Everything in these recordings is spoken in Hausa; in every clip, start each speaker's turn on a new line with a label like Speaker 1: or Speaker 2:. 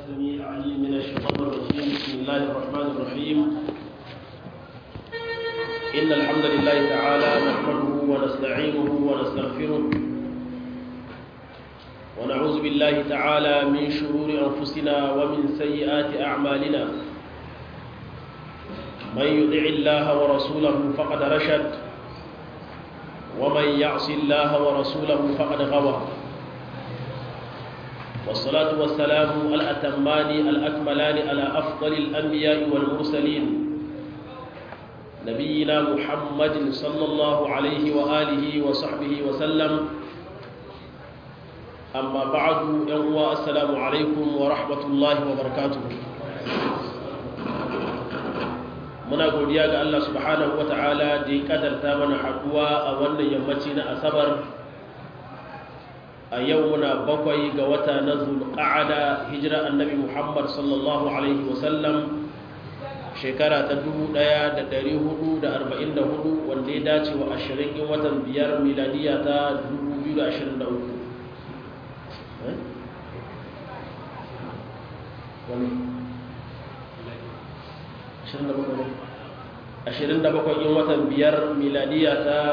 Speaker 1: السميع العليم من الشيطان الرجيم بسم الله الرحمن الرحيم إن الحمد لله تعالى نحمده ونستعينه ونستغفره ونعوذ بالله تعالى من شرور أنفسنا ومن سيئات أعمالنا من يطع الله ورسوله فقد رشد ومن يعص الله ورسوله فقد غوى والصلاة والسلام الأتمان الأكملان على أفضل الأنبياء والمرسلين نبينا محمد صلى الله عليه وآله وصحبه وسلم أما بعد يوم السلام عليكم ورحمة الله وبركاته muna godiya ga Allah subhanahu wata'ala da ya kadarta mana haduwa a wannan yammaci na asabar a yau muna bakwai ga wata na zulqa'ada hijira annabi Muhammad sallallahu alaihi wasallam shekara ta 1444 wanda ya dace wa 20 in watan biyar miladiya ta 2023 wani 27 in watan biyar miladiya ta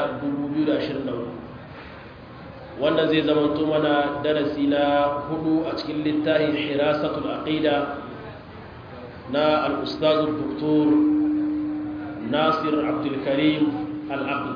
Speaker 1: 2024 wanda zai zama mana darasi na hudu a cikin littafin hirasatul aqida na al-ustaz doktor nasir abdulkarim al-aqli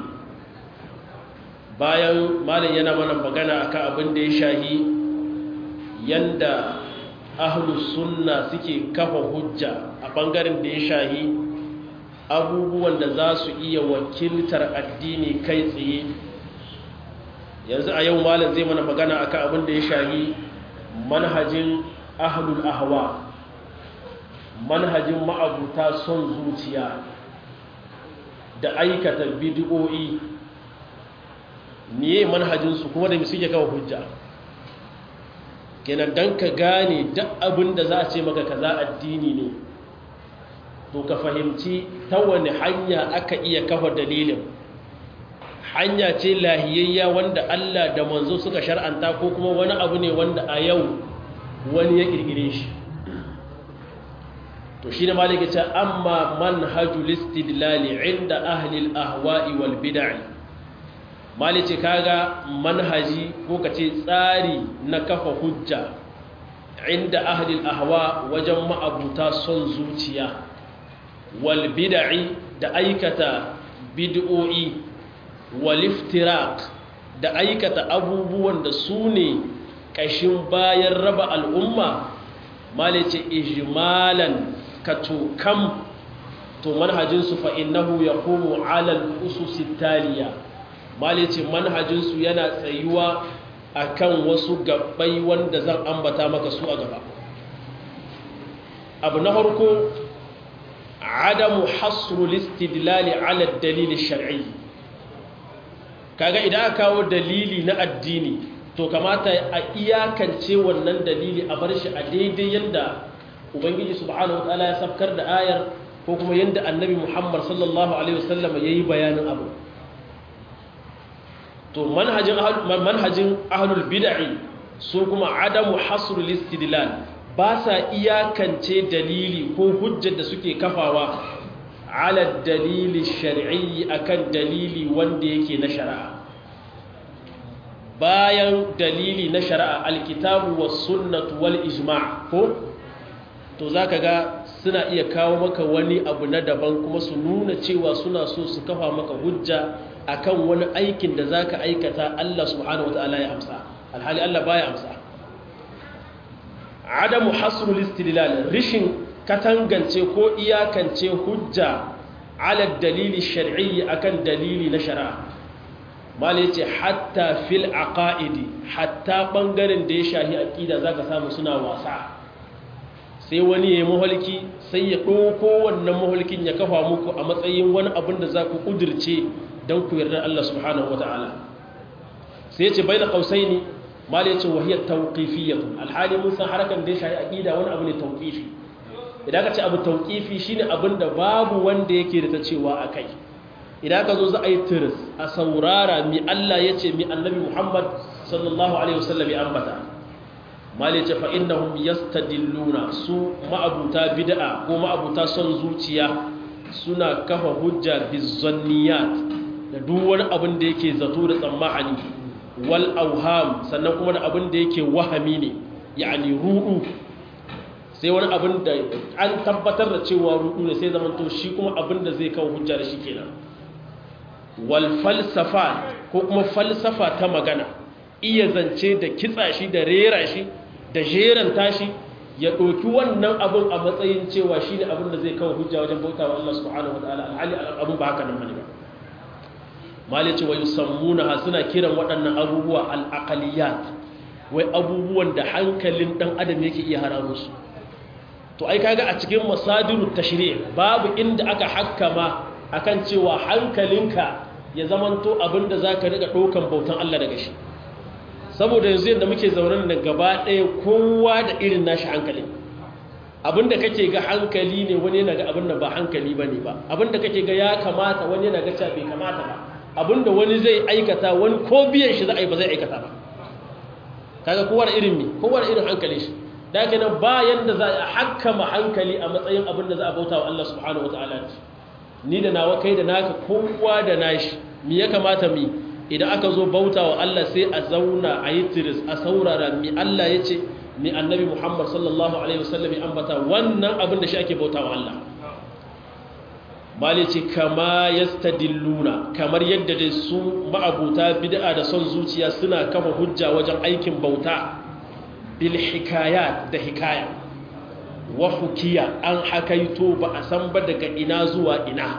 Speaker 1: bayan malin yana mana magana akan abin da ya shahi yanda ahlus sunna suke kafa hujja a bangaren da ya shahi abubuwan da za su iya wakiltar addini kai tsaye yanzu a yau malam zai mana magana akan abin da ya shahi manhajin ahlul ahwa manhajin ma'abuta son zuciya da aikata bidiyo'i niye manhajinsu kuma da suke kawo hujja kenan don ka gane duk abin da za a ce maka kaza addini ne to ka fahimci ta wani hanya aka iya kafa dalilin hanya ce lahiyayya wanda Allah da manzo suka shar'anta ko kuma wani abu ne wanda a yau wani ya kirkire shi to shine malike ce amma manhajul istidlali inda ahli al-ahwa'i wal bid'ah malice kaga manhaji ko kace tsari na kafa hujja inda ahli al-ahwa wajen ma'abuta son zuciya wal bid'i da aikata bid'o'i wal iftiraq da aikata abubuwan da su ne kashin bayan raba al'umma malice ijmalan katukam to manhajin su fa innahu yaqumu ala al-usus taliya malice manhajin su yana tsayuwa akan wasu gabbai wanda zan ambata maka su a gaba abu na farko عدم حصر الاستدلال على الدليل الشرعي kaga idan aka kawo dalili na addini to kamata a iyakance wannan dalili a bar shi a daidai yadda ubangiji subhanahu wataala ya safkar da ayar ko kuma yadda annabi muhammad sallallahu alaihi wasallam ya yi bayanin abu to manhajin manhajin ahlul bid'i su kuma adamu hasrul istidlal ba sa iyakance dalili ko hujjar da suke kafawa ala dalili shari'i akan dalili wanda yake na shari'a bayan dalili na shari'a alkitabu was sunnatu wal ijma' ko to zaka ga suna iya kawo maka wani abu na daban kuma su nuna cewa suna so su kafa maka hujja akan wani aikin da zaka aikata Allah subhanahu wataala ya amsa alhali Allah baya amsa adamu hasrul istidlal rishin katangance ko iyakance hujja ala dalili shar'i akan dalili na shari'a mal yace hatta fil aqaidi hatta bangaren da ya shahi aqida zaka samu suna wasa sai wani yayi muhalki sai ya dauko wannan muhalkin ya kafa muku a matsayin wani abin da zaku kudirce dan ku yarda Allah subhanahu wataala sai yace baina qausaini mal yace wahiyar tawqifiyatun alhali mun san harakan da ya shahi aqida wani abu ne tawqifi idan ka ce abu tawqifi shine abin da babu wanda yake da ta cewa akai idan ka zo za a yi tiris a saurara mi Allah yace mi annabi Muhammad sallallahu alaihi wasallam ya ambata malice fa innahum yastadilluna su ma'abuta bid'a ko ma'abuta son zuciya suna kafa hujja bizanniyat da duk wani abin da yake zato da tsammani wal auham sannan kuma da abin da yake wahami ne yani ru'u sai wani abin da an tabbatar da cewa ru'u ne sai zaman to shi kuma abin da zai kawo hujja da shi kenan wal falsafa ko kuma falsafa ta magana iya zance da kitsa shi da rera shi da jeranta shi ya ɗauki wannan abin a matsayin cewa shi ne abin da zai kawo hujja wajen bauta wa Allah subhanahu wa ta'ala alhali abin ba haka nan bane ba mali ce wa yusammuna suna kiran waɗannan abubuwa al-aqaliyat wai abubuwan da hankalin dan adam yake iya hararo su to ai kaga a cikin masadirut tashri' babu inda aka hakkama akan cewa hankalinka ya zamanto abin da zaka riga ɗaukan bautan Allah daga shi saboda yanzu yadda muke zauren da gaba ɗaya kowa da irin nashi hankali abinda kake ga hankali ne wani yana ga abinda ba hankali ba ne ba abinda kake ga ya kamata wani yana ga cewa bai kamata ba abinda wani zai aikata wani ko biyan shi za a yi ba zai aikata ba kaga kowa da irin mi kowa da irin hankali shi da haka nan ba yanda za a hakkama hankali a matsayin abinda za a bauta wa Allah subhanahu wa ta'ala ni da nawa kai da naka kowa da nashi me ya kamata mi idan aka zo bauta wa Allah sai a zauna a yi tiris a saurara mi Allah ya ce mi annabi Muhammad sallallahu Alaihi wasallam ya ambata wannan abin da shi ake bauta wa Allah mali ce kama ya stadilluna kamar yadda dai su ma'abuta bid'a da son zuciya suna kafa hujja wajen aikin bauta bil hikaya da hikaya wa hukiya an hakaito ba a san ba daga ina zuwa ina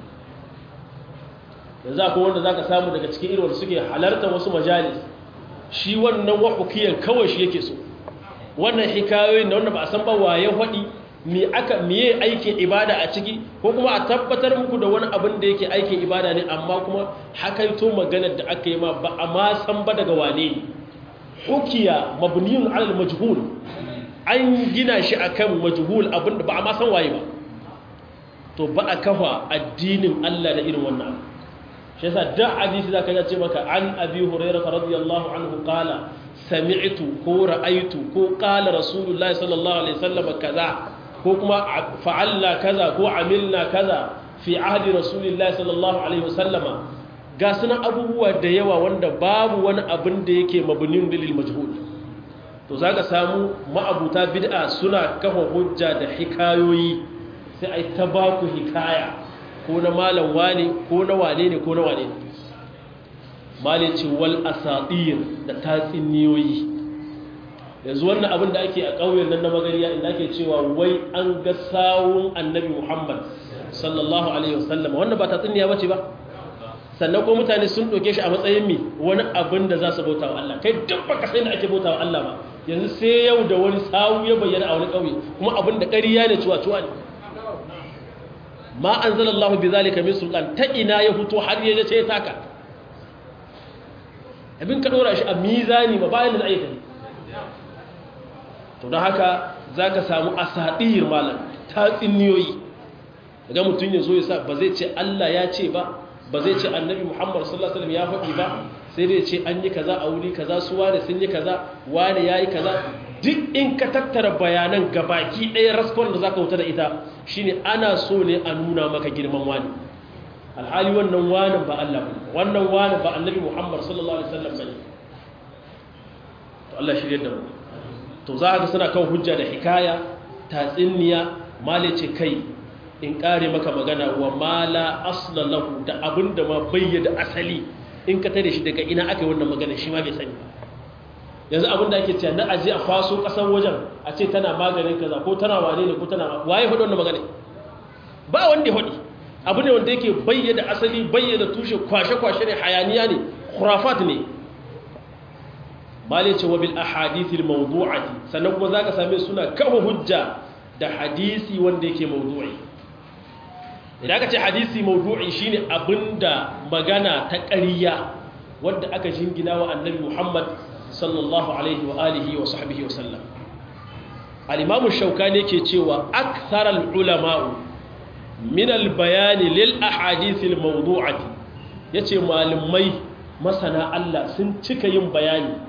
Speaker 1: yanzu akwai wanda za ka samu daga cikin irin suke halarta wasu majalis shi wannan wahukiyar kawai shi yake so wannan hikayoyin da wanda ba a san ba waye haɗi me aka miye aikin ibada a ciki ko kuma a tabbatar muku da wani abin da yake aikin ibada ne amma kuma hakaito maganar da aka yi ma ba a ma san ba daga wane ne hukiya mabniyun alal majhul an gina shi akan majhul abin da ba a ma san waye ba to ba a kafa addinin Allah da irin wannan abu shi yasa duk hadisi zaka ga ce maka an abi hurairah radiyallahu anhu qala sami'tu ko ra'aytu ko qala rasulullahi sallallahu alaihi wasallam kaza ko kuma fa'alna kaza ko amilna kaza fi ahdi rasulillahi sallallahu alaihi wasallam ga sunan abubuwa da yawa wanda babu wani abin da yake mabnin lil majhul to zaka samu ma'abuta bid'a suna kafa hujja da hikayoyi sai ai ta baku hikaya ko na malam wane ko na wane ne ko na wane ne malin ce wal asatir da tatsiniyoyi yanzu wannan abin da ake a ƙauyen nan na magariya inda ake cewa wai an ga sawun annabi muhammad sallallahu alaihi wasallam wannan ba tatsiniya ba ce ba sannan ko mutane sun ɗauke shi a matsayin mi wani abin da za su bauta wa Allah kai duk baka sai da ake bauta wa Allah ba yanzu sai yau da wani sawu ya bayyana a wani ƙauye kuma abin da ƙarya ne cuwa-cuwa ne ma an zala Allah bi zalika min sultan ta ina ya fito har ya ce taka abin ka dora shi a mizani ma bayan da ayyuka ne to don haka za ka samu asadir malam ta tsinniyoyi daga mutum ya zo ya sa ba zai ce Allah ya ce ba ba zai ce annabi Muhammad sallallahu alaihi wasallam ya faɗi ba sai dai ce an yi kaza a wuri kaza su wane sun yi kaza wane yayi kaza duk in ka tattara bayanan gabaki ɗaya raskon da za ka wuta da ita shine ana so ne a nuna maka girman wani alhali wannan wani ba Allah ba wannan wani ba annabi Muhammad sallallahu alaihi wasallam bane to Allah shirye da mu to za ka suna kan hujja da hikaya tatsinniya malice kai in kare maka magana wa mala asla lahu da abinda ma bayyana asali in ka tare shi daga ina aka yi wannan magana shi ma bai sani yanzu abinda ake cewa na aje a kwaso kasar wajen a ce tana maganin kaza ko tana wane ne ko tana waye hudu wannan magana ba wanda ya hudu abu ne wanda yake bayyana asali bayyana tushe kwashe-kwashe ne hayaniya ne khurafat ne malai ce wa bil ahadithil mawdu'ati sannan kuma zaka same suna kawo hujja da hadisi wanda yake mawdu'i idan aka ce hadisi mawdu'i shine abinda magana ta ƙarya wanda aka jingina wa annabi Muhammad sallallahu alaihi wa alihi wa sahbihi wa sallam al-imam shaukani yake cewa akthar al-ulama min al-bayan lil ahadith al-mawdu'ati yace malamai masana Allah sun cika yin bayani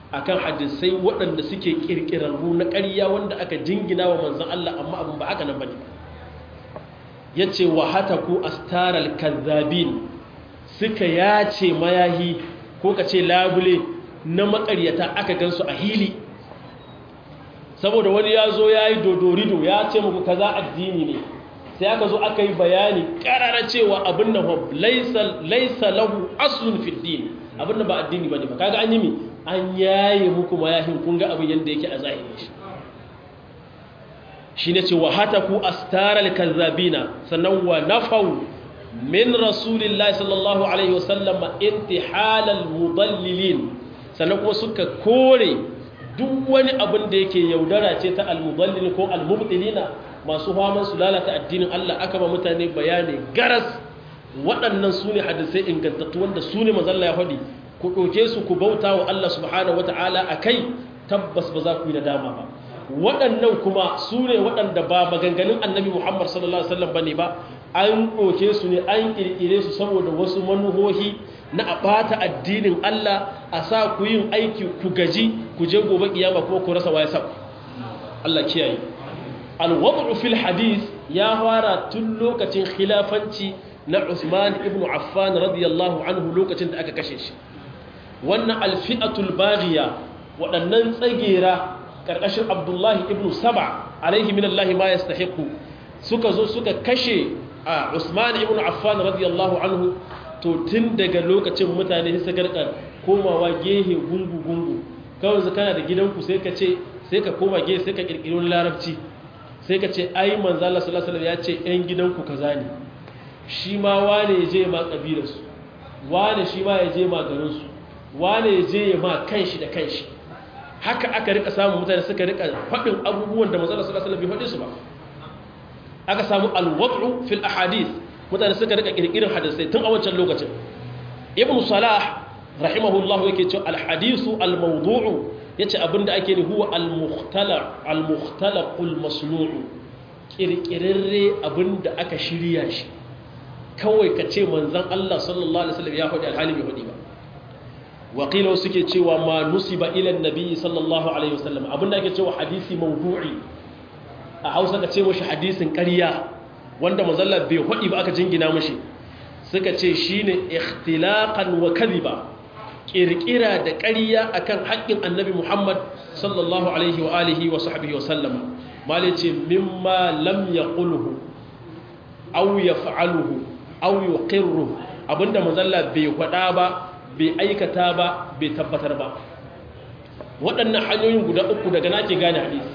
Speaker 1: akan hadisai waɗanda suke kirkirarru na ƙarya wanda aka jingina wa manzon Allah amma abin ba haka nan bane yace wa hataku astaral kazzabin suka yace mayahi ko kace labule na makaryata aka gansu a hili saboda wani ya zo ya yi dodorido ya ce muku kaza addini ne sai aka zo aka yi bayani karara cewa abin da laisa lahu aslun fiddin abin da ba addini ba ne ba kaga an yi mi an yaye muku mayahin kun ga abin yadda yake a zahiri shi shi ne ce wa hata ku astaral kazzabina sannan wa nafau min rasulillahi sallallahu alaihi wasallam intihalal mudallilin sannan kuma suka kore duk wani abin da yake yaudara ce ta almudallil ko almubtilina masu faman su lalata addinin Allah aka ba mutane bayani garas waɗannan su ne hadisai ingantattu wanda su ne mazalla ya faɗi ku ɗauke su ku bauta wa Allah subhanahu wata'ala a kai tabbas ba za ku yi nadama ba waɗannan kuma su ne waɗanda ba maganganun annabi muhammad sallallahu alaihi wasallam ba ne ba an ɗauke su ne an ƙirƙire su saboda wasu manuhohi na a ɓata addinin Allah a sa ku yin aiki ku gaji ku je gobe kiyama kuma ku rasa waye sa Allah kiyaye alwad'u fil hadith ya fara tun lokacin khilafanci na Usman ibn Affan radiyallahu anhu lokacin da aka kashe shi wannan alfi'atul baghiya waɗannan tsagera karkashin Abdullahi ibn Saba alaihi minallahi ma yastahiqu suka zo suka kashe Usman ibn Affan radiyallahu anhu to tun daga lokacin mutane sai garka komawa gehe gungu gungu kawai su kana da gidanku sai ka ce sai ka koma gehe sai ka kirkiro larabci sai ka ce ai manzo Allah sallallahu alaihi wasallam ya ce ɗan gidanku kaza ne shi ma wane ya je ma kabilarsu wane shi ma ya je ma garinsu wane ya je ya ma kanshi da kanshi haka aka rika samun mutane suka rika faɗin abubuwan da manzo Allah sallallahu alaihi wasallam bai faɗi su ba aka samu alwad'u fil ahadith mutane suka rika kirkirin hadisai tun a wancan lokacin ibn salah rahimahullahu yake cewa alhadisu almawdu'u yace abinda ake ni huwa almukhtalaq almukhtalaqul masnu'u kirkirarre abinda aka shirya shi kawai ka ce manzon Allah sallallahu alaihi wasallam ya faɗi alhali bai faɗi ba waƙila suke cewa ma nusiba ila annabi sallallahu alaihi wasallam abinda ake cewa hadisi mawdu'i a Hausa ka ce mashi hadisin ƙarya wanda mazalla bai haɗi ba aka jingina mashi suka ce shi ne ikhtilaqan wa kadhiba ƙirƙira da ƙarya akan haƙƙin annabi Muhammad sallallahu alaihi wa alihi wa sahbihi wa sallama mali ce mimma lam yaqulhu aw yaf'aluhu aw yuqirru abinda mazalla bai faɗa ba bai aikata ba bai tabbatar ba waɗannan hanyoyin guda uku daga nake gane hadisi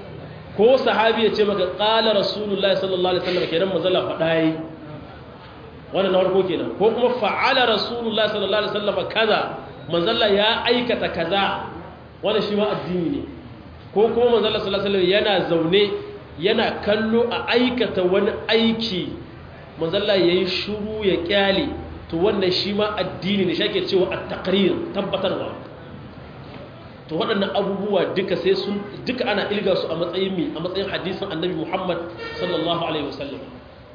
Speaker 1: ko sahabi ya ce maka ƙala rasulullahi sallallahu alaihi wasallam kenan manzala faɗa yi wannan na farko kenan ko kuma fa'ala rasulullahi sallallahu alaihi wasallam kaza manzala ya aikata kaza wannan shi ma addini ne ko kuma manzala sallallahu alaihi wasallam yana zaune yana kallo a aikata wani aiki manzala yayi shiru ya kyale to wannan shi ma addini ne shake cewa at-taqrir tabbatarwa to waɗannan abubuwa duka sai sun duka ana ilga su a matsayin mi a matsayin hadisin annabi Muhammad sallallahu alaihi wasallam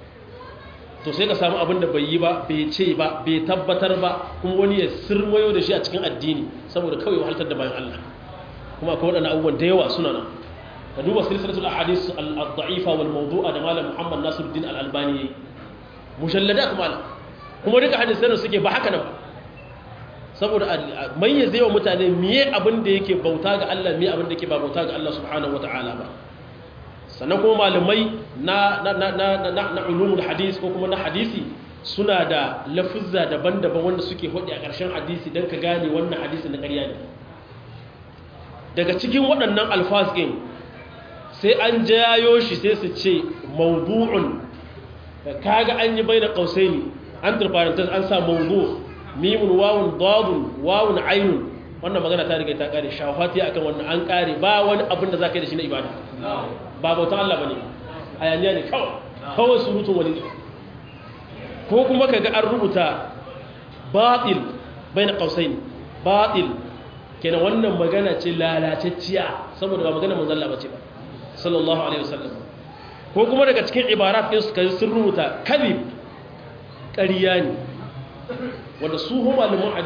Speaker 1: to sai ka samu abin da bai yi ba bai ce ba bai tabbatar ba kuma wani ya sirmayo da shi a cikin addini saboda kawai wahaltar da bayan Allah kuma akwai waɗannan abubuwan da yawa suna nan ka duba silsilatul ahadith al-da'ifa wal mawdu'a da malam Muhammad Nasiruddin al-Albani mujallada kuma kuma duka hadisan suke ba haka nan ba saboda mayyaze wa mutane miye abin da yake bauta ga Allah miye abin da yake ba bauta ga Allah subhanahu wata'ala ba sannan kuma malamai na na na na na, na ulumul hadis ko kuma na hadisi suna da lafuzza daban-daban wanda suke hodi a ƙarshen hadisi don ka gane wannan hadisi na ƙarya ne daga cikin waɗannan alfaz ɗin sai an jayo shi sai su ce mawdu'un kaga an yi bai da ƙausaini an turfarantar an sa mawdu' mimun wawun dadun wawun ainun wannan magana ta riga ta kare shafati akan wannan an kare ba wani abin da za ka yi da shi na ibada ba bautan Allah ba ne ayaniya ne kawai kawai surutun wani ne ko kuma ka ga an rubuta batil bai na ƙausai batil kenan wannan magana ce lalacecciya saboda ba magana manzalla ba ce ba sallallahu alaihi wasallam ko kuma daga cikin ibarat ɗin su sun rubuta kadhib ƙarya ne wanda su hu malaman hadisi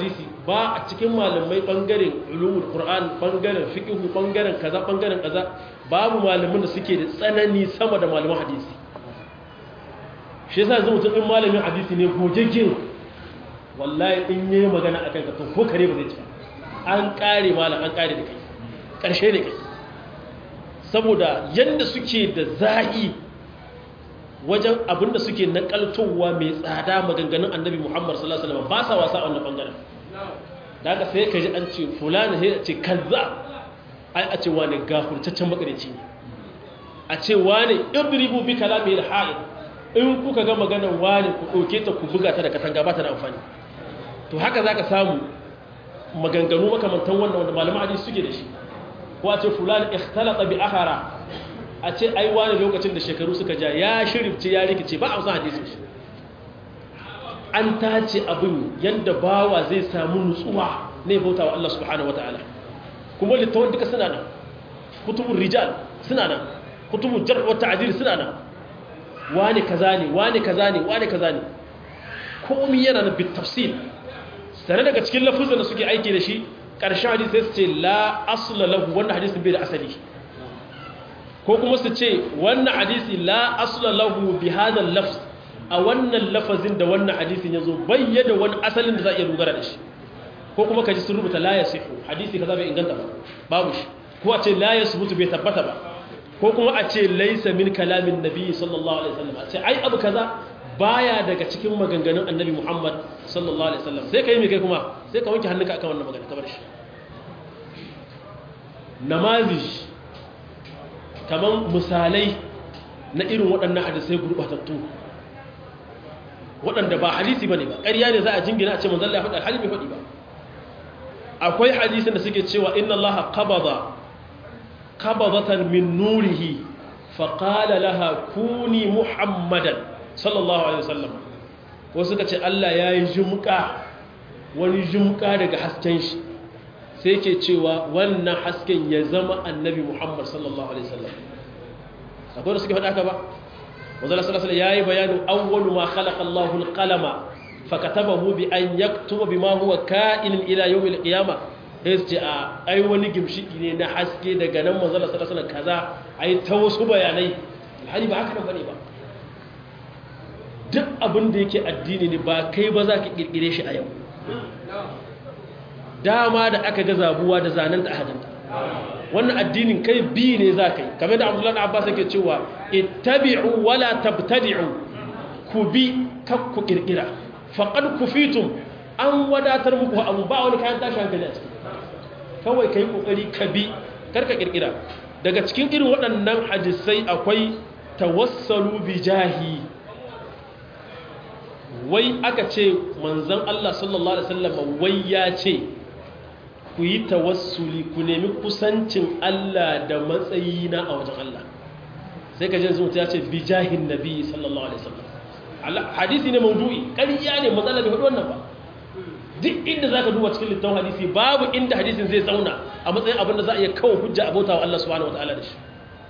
Speaker 1: ba a cikin malamai bangaren ulumul qur'an bangaren fiqh bangaren kaza bangaren kaza babu malamin da suke da tsanani sama da malaman hadisi shi yasa yanzu mutum in malamin hadisi ne gogeggen wallahi in yayi magana akan ka to ko kare ba zai ci an kare malam an kare da kai karshe ne kai saboda yanda suke da zahi wajen abinda suke nakaltowa mai tsada maganganun annabi Muhammad sallallahu alaihi wasallam ba sa wasa a wannan bangaren daga sai ka ji an ce fulani sai a ce kaza ai a ce wani gafurtaccen makarici ne a ce wani idribu bi kalami al-ha'id in kuka ga maganar wani ku ɗauke ta ku buga ta da katanga ba ta da amfani to haka za ka samu maganganu makamantan wannan wanda malaman hadisi suke da shi ko a ce fulani ikhtalata bi akhara a ce ai wani lokacin da shekaru suka ja ya shirifce ya rikice ba a san hadisin shi an tace abin yadda bawa zai samu nutsuwa ne bauta wa Allah subhanahu wataala kuma littafin duka suna nan kutubun rijal suna nan kutubun jarh wa ta'dil suna nan wani kaza ne wani kaza ne wani kaza ne komai yana nan bit tafsil sare daga cikin lafuzan da suke aiki da shi ƙarshen hadisi sai su ce la asla lahu wannan hadisin bai da asali ko kuma su ce wannan hadisi la asla lahu bi hadha lafz a wannan lafazin da wannan hadisin yazo bayyana wani asalin da za a iya dogara da shi ko kuma kaji sun rubuta la yasihu hadisi kaza bai inganta ba babu shi ko a ce la yasbutu bai tabbata ba ko kuma a ce laysa min kalamin nabi sallallahu alaihi wasallam a ce ai abu kaza baya daga cikin maganganun annabi Muhammad sallallahu alaihi wasallam sai kai me kai kuma sai ka wanke hannunka akan wannan magana kamar shi namazi kaman misalai na irin waɗannan hadisai gurbatattu waɗanda ba hadisi bane ba ƙarya ne za a jingina a ce manzon Allah ya faɗa alhali bai faɗi ba akwai hadisin da suke cewa inna Allah qabada qabadatan min nurihi faqala laha kuni muhammadan sallallahu alaihi wasallam wasu suka ce Allah ya yi jumka wani jumka daga hasken shi sai ke cewa wannan hasken ya zama annabi Muhammad sallallahu alaihi wasallam akwai da suke faɗa ka ba wanzu Allah sallallahu alaihi ya yi bayanin awwalu ma khalaqa Allahu al-qalama fakatabahu bi an yaktuba bima huwa ka'in ila yawm al-qiyamah sai su ce a ai wani gimshiki ne na haske daga nan manzo Allah sallallahu alaihi wasallam kaza ai ta wasu bayanai alhali ba haka nan bane ba duk abin da yake addini ne ba kai ba za ka kirkire shi a yau dama da aka ga zabuwa da zanenta a hadanta wannan addinin kai bi ne za ka yi kamar da abdullahi abbas yake cewa ittabi'u wala tabtadi'u ku bi kak ku kirkira faqad kufitum an wadatar muku abu ba wani kayan tashi hankali a ciki kawai kai kokari ka bi karka kirkira daga cikin irin waɗannan hadisai akwai tawassalu bi jahi wai aka ce manzan Allah sallallahu Alaihi wasallam wai ya ce ku yi tawassuli ku nemi kusancin Allah da matsayina a wajen Allah sai ka jin zuwa ya ce bijahin nabi sallallahu Alaihi wasallam hadisi ne maudu'i ƙarya ne matsala bai faɗi wannan ba duk inda za ka duba cikin littafin hadisi babu inda hadisin zai zauna a matsayin abin da za a iya kawo hujja abota wa Allah subhanahu wa ta'ala da shi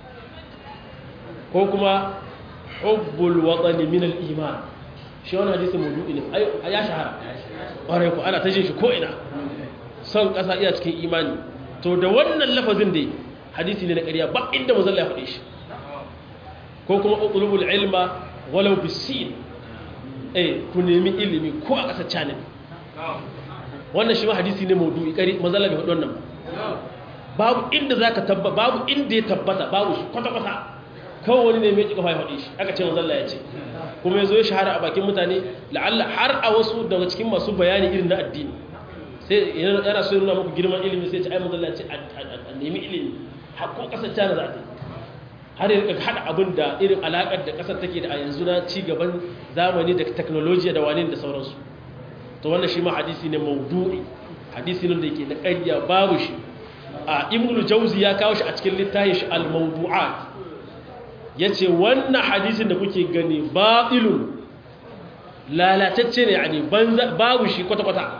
Speaker 1: ko kuma hubbul watani min al-iman shi wani hadisi maudu'i ne ya shahara ƙwarai ku ana ta jin shi ko'ina son ƙasa iya cikin imani to da wannan lafazin da hadisi ne na ƙarya ba inda mazalla ya faɗe shi ko kuma ƙulubul ilma walau bisin eh ku nemi ilimi ko a ƙasar canin wannan shi ma hadisi ne maudu'i ƙari mazalla bai faɗi wannan babu inda za ka tabba babu inda ya tabbata babu shi kwata-kwata kawai wani ne mai ƙiƙa ya faɗi shi aka ce mazalla ya ce kuma ya zo ya shahara a bakin mutane la'alla har a wasu daga cikin masu bayani irin na addini sai yana so nuna muku girman ilimi sai ce ai manzala ce a nemi ilimi hakko kasar cana za ta har ya rika haɗa abin da irin alaƙar da ƙasar take da a yanzu na ci gaban zamani da teknolojiya da wani da sauransu to wannan shi ma hadisi ne maudu'i hadisi ne da yake na ƙarya babu shi a ibnul jauzi ya kawo shi a cikin littafin shi al-mawdu'at ya ce wannan hadisin da kuke gani batilun lalatacce ne a ne babu shi kwata-kwata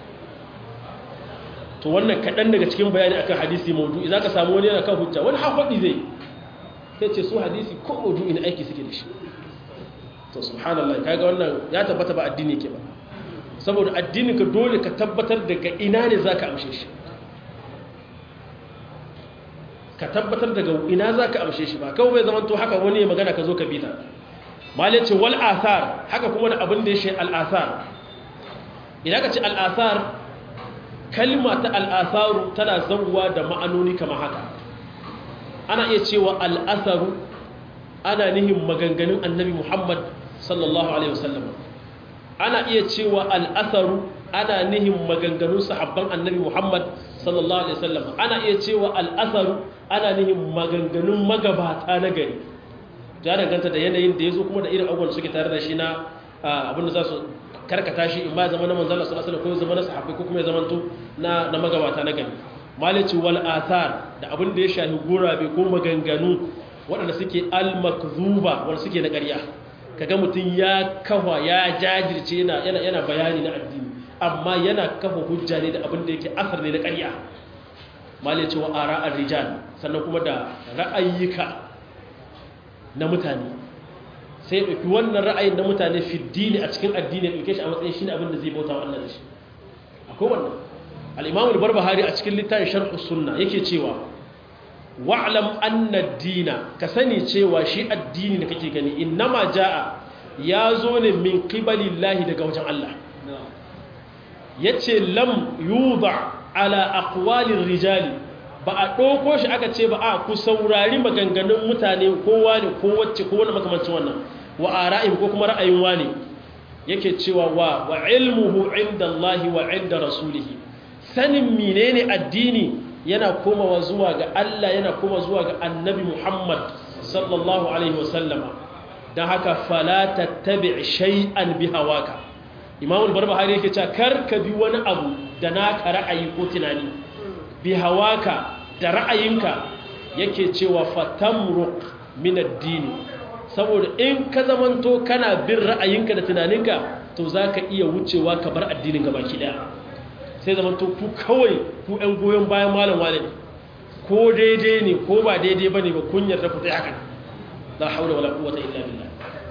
Speaker 1: to wannan kaɗan daga cikin bayani akan hadisi maudu'i za ka samu wani yana kan hujja wani hafaɗi zai sai ce su hadisi ko maudu'i na aiki suke da shi to subhanallah kaga wannan ya tabbata ba addini ke ba saboda addininka dole ka tabbatar daga ina ne za ka amshe shi ka tabbatar daga ina za ka amshe shi ba kawai bai zama to haka wani ya magana ka zo ka bita malai ce wal asar haka kuma da abin da ya shi al'asar idan ka ce al'asar kalma ta al'asaru tana zauwa da ma'anoni kama haka ana iya cewa al'asaru ana nihin maganganun annabi muhammad sallallahu alaihi wasallam ana iya cewa al'asaru ana nihin maganganun sahabban annabi muhammad sallallahu alaihi wasallam ana iya cewa al'asaru ana nihin maganganun magabata na gari ya danganta da yanayin da ya zo kuma da irin abubuwan suke tare da shi na abinda za su karkata shi in ba zama na manzala sallallahu alaihi ko zama na sahabbai ko kuma ya zama to na na magabata na gari malici wal athar da abin da ya shafi gurabe ko maganganu waɗanda suke al makzuba wanda suke na ƙarya kaga mutum ya kafa ya jajirce yana yana yana bayani na addini amma yana kafa hujja ne da abin da yake asar ne na ƙarya malici wa ara'ar rijal sannan kuma da ra'ayyuka na mutane sai ɗauki wannan ra'ayin na mutane fiddini a cikin addini ɗauke shi a matsayin shi ne abin da zai bauta wa Allah da shi akwai wannan al'imamu da barbahari a cikin littafin sharhu sunna yake cewa wa'alam anna dina ka sani cewa shi addini da kake gani innama ja'a ya zo ne min qibalillahi daga wajen Allah yace lam yuba ala aqwalir rijali ba a ɗauko shi aka ce ba a ku saurari maganganun mutane kowa ne ko wacce ko wani makamancin wannan wa ara'im ko kuma ra'ayin wani yake cewa wa wa ilmuhu inda Allah wa inda rasulihi sanin menene addini yana komawa zuwa ga Allah yana koma zuwa ga annabi Muhammad sallallahu alaihi wasallama dan haka fala tattabi shay'an bi hawaka Imam al-Barbahari yake cewa kar ka bi wani abu da naka ra'ayi ko tunani bi hawaka da ra'ayinka yake cewa fatamruq min ad-din saboda in ka zamanto kana bin ra'ayinka da tunaninka to zaka iya wucewa ka bar addinin gaba ki daya sai zamanto ku kawai ku ɗan goyon bayan malam wale ne ko daidai ne ko ba daidai bane ba kun yarda ku tsaya haka la haula wala quwwata illa billah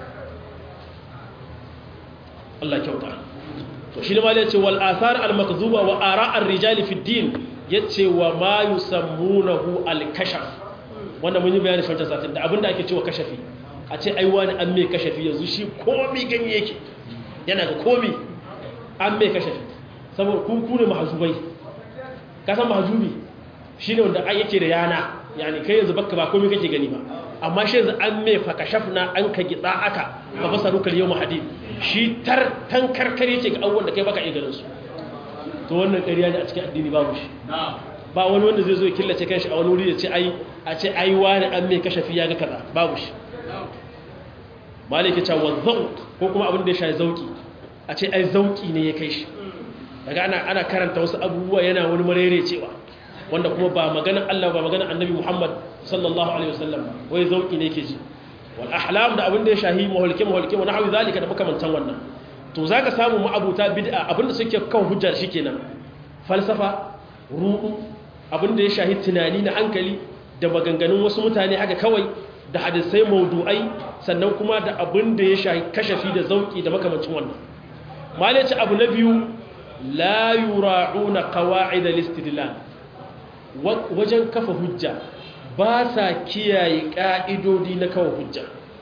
Speaker 1: Allah kyauta to shi ne ma yace wal athar al makdhuba wa ara' ar rijali fi din yace wa ma yusammunahu al kashaf wanda mun yi bayani shi wancan satin da abinda ake cewa kashafi a ce ai wani an mai kashafi yanzu shi komi ganye yake yana ga komi an mai kashafi saboda kun kune mahzubai ka san mahzubi shine wanda ai yake da yana yani kai yanzu baka ba komi kake gani ba amma shi yanzu an mai fa kashafna an ka gitsa aka fa basarukal yawm hadid shi tar tankarkar yake ga abubuwan da kai baka iya ganin su to wannan ƙarya ne a cikin addini babu shi ba wani wanda zai zo ya killace kanshi a wani wuri ya ce ai a ce ai wani an mai kashafi ya ga kaza babu shi malike ta wa zauq ko kuma abin da ya shafi zauki a ce ai zauki ne ya kai shi daga ana ana karanta wasu abubuwa yana wani marere cewa wanda kuma ba maganar Allah ba maganar Annabi Muhammad sallallahu alaihi wasallam wai zauki ne yake ji wal ahlam da abin da ya shahi mahulke mahulke wa nahwi zalika da makamantan wannan to zaka samu ma'abuta bid'a abinda suke kan hujjar shikenan falsafa ru'u abinda ya shahi tunani na hankali da maganganun wasu mutane haka kawai da hadisai maudu'ai sannan kuma da abinda ya shahi kashafi da zauki da makamancin wannan malaci abu na biyu la yura'una qawa'id al-istidlal wajen kafa hujja ba sa kiyaye ka'idodi na kafa hujja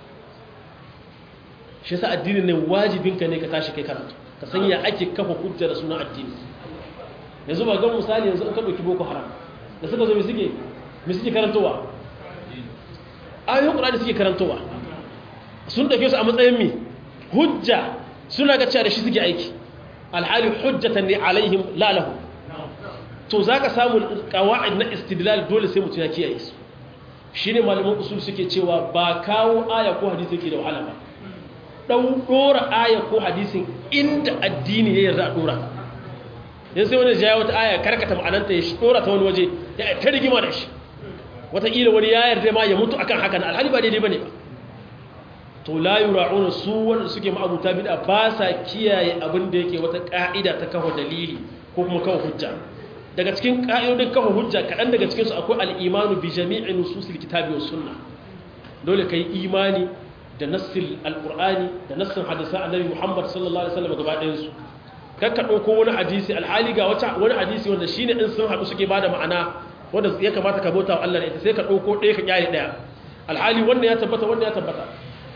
Speaker 1: shi sa addini ne wajibinka ne ka tashi kai karatu ka san ya ake kafa hujja da sunan addini yanzu ba ga misali yanzu in ka dauki boko haram da suka zo me suke me suke karantowa ayoyin qur'ani suke karantowa sun dauke su a matsayin mi hujja suna ga cewa da shi suke aiki alhali hujjatan ne alaihim la lahu to zaka samu qawaid na istidlal dole sai mutum ya kiyaye su shine malaman usul suke cewa ba kawo aya ko hadisi yake da wahala ba ɗau ɗora aya ko hadisin inda addini ya yarda a ɗora yanzu sai wani jaya wata aya karkata ma'ananta ya shi ɗora ta wani waje ya ta rigima da shi wataƙila wani ya yarda ma ya mutu akan haka na alhali ba daidai ba ne ba to la yura'una su wanda suke ma'abuta bid'a ba sa kiyaye abin da yake wata ka'ida ta kawo dalili ko kuma kawo hujja daga cikin ka'idodin kawo hujja kaɗan daga cikinsu akwai al'imanu bi jami'i nususil kitabi was sunna dole kai imani da nassin alƙur'ani da nassin hadisan annabi muhammad sallallahu alaihi wasallam gaba ɗayansu kakka ɗauko wani hadisi alhali ga wani hadisi wanda shine in sun haɗu suke bada ma'ana wanda ya kamata ka bauta wa Allah da ita sai ka ɗauko ɗaya ka kyale ɗaya alhali wannan ya tabbata wannan ya tabbata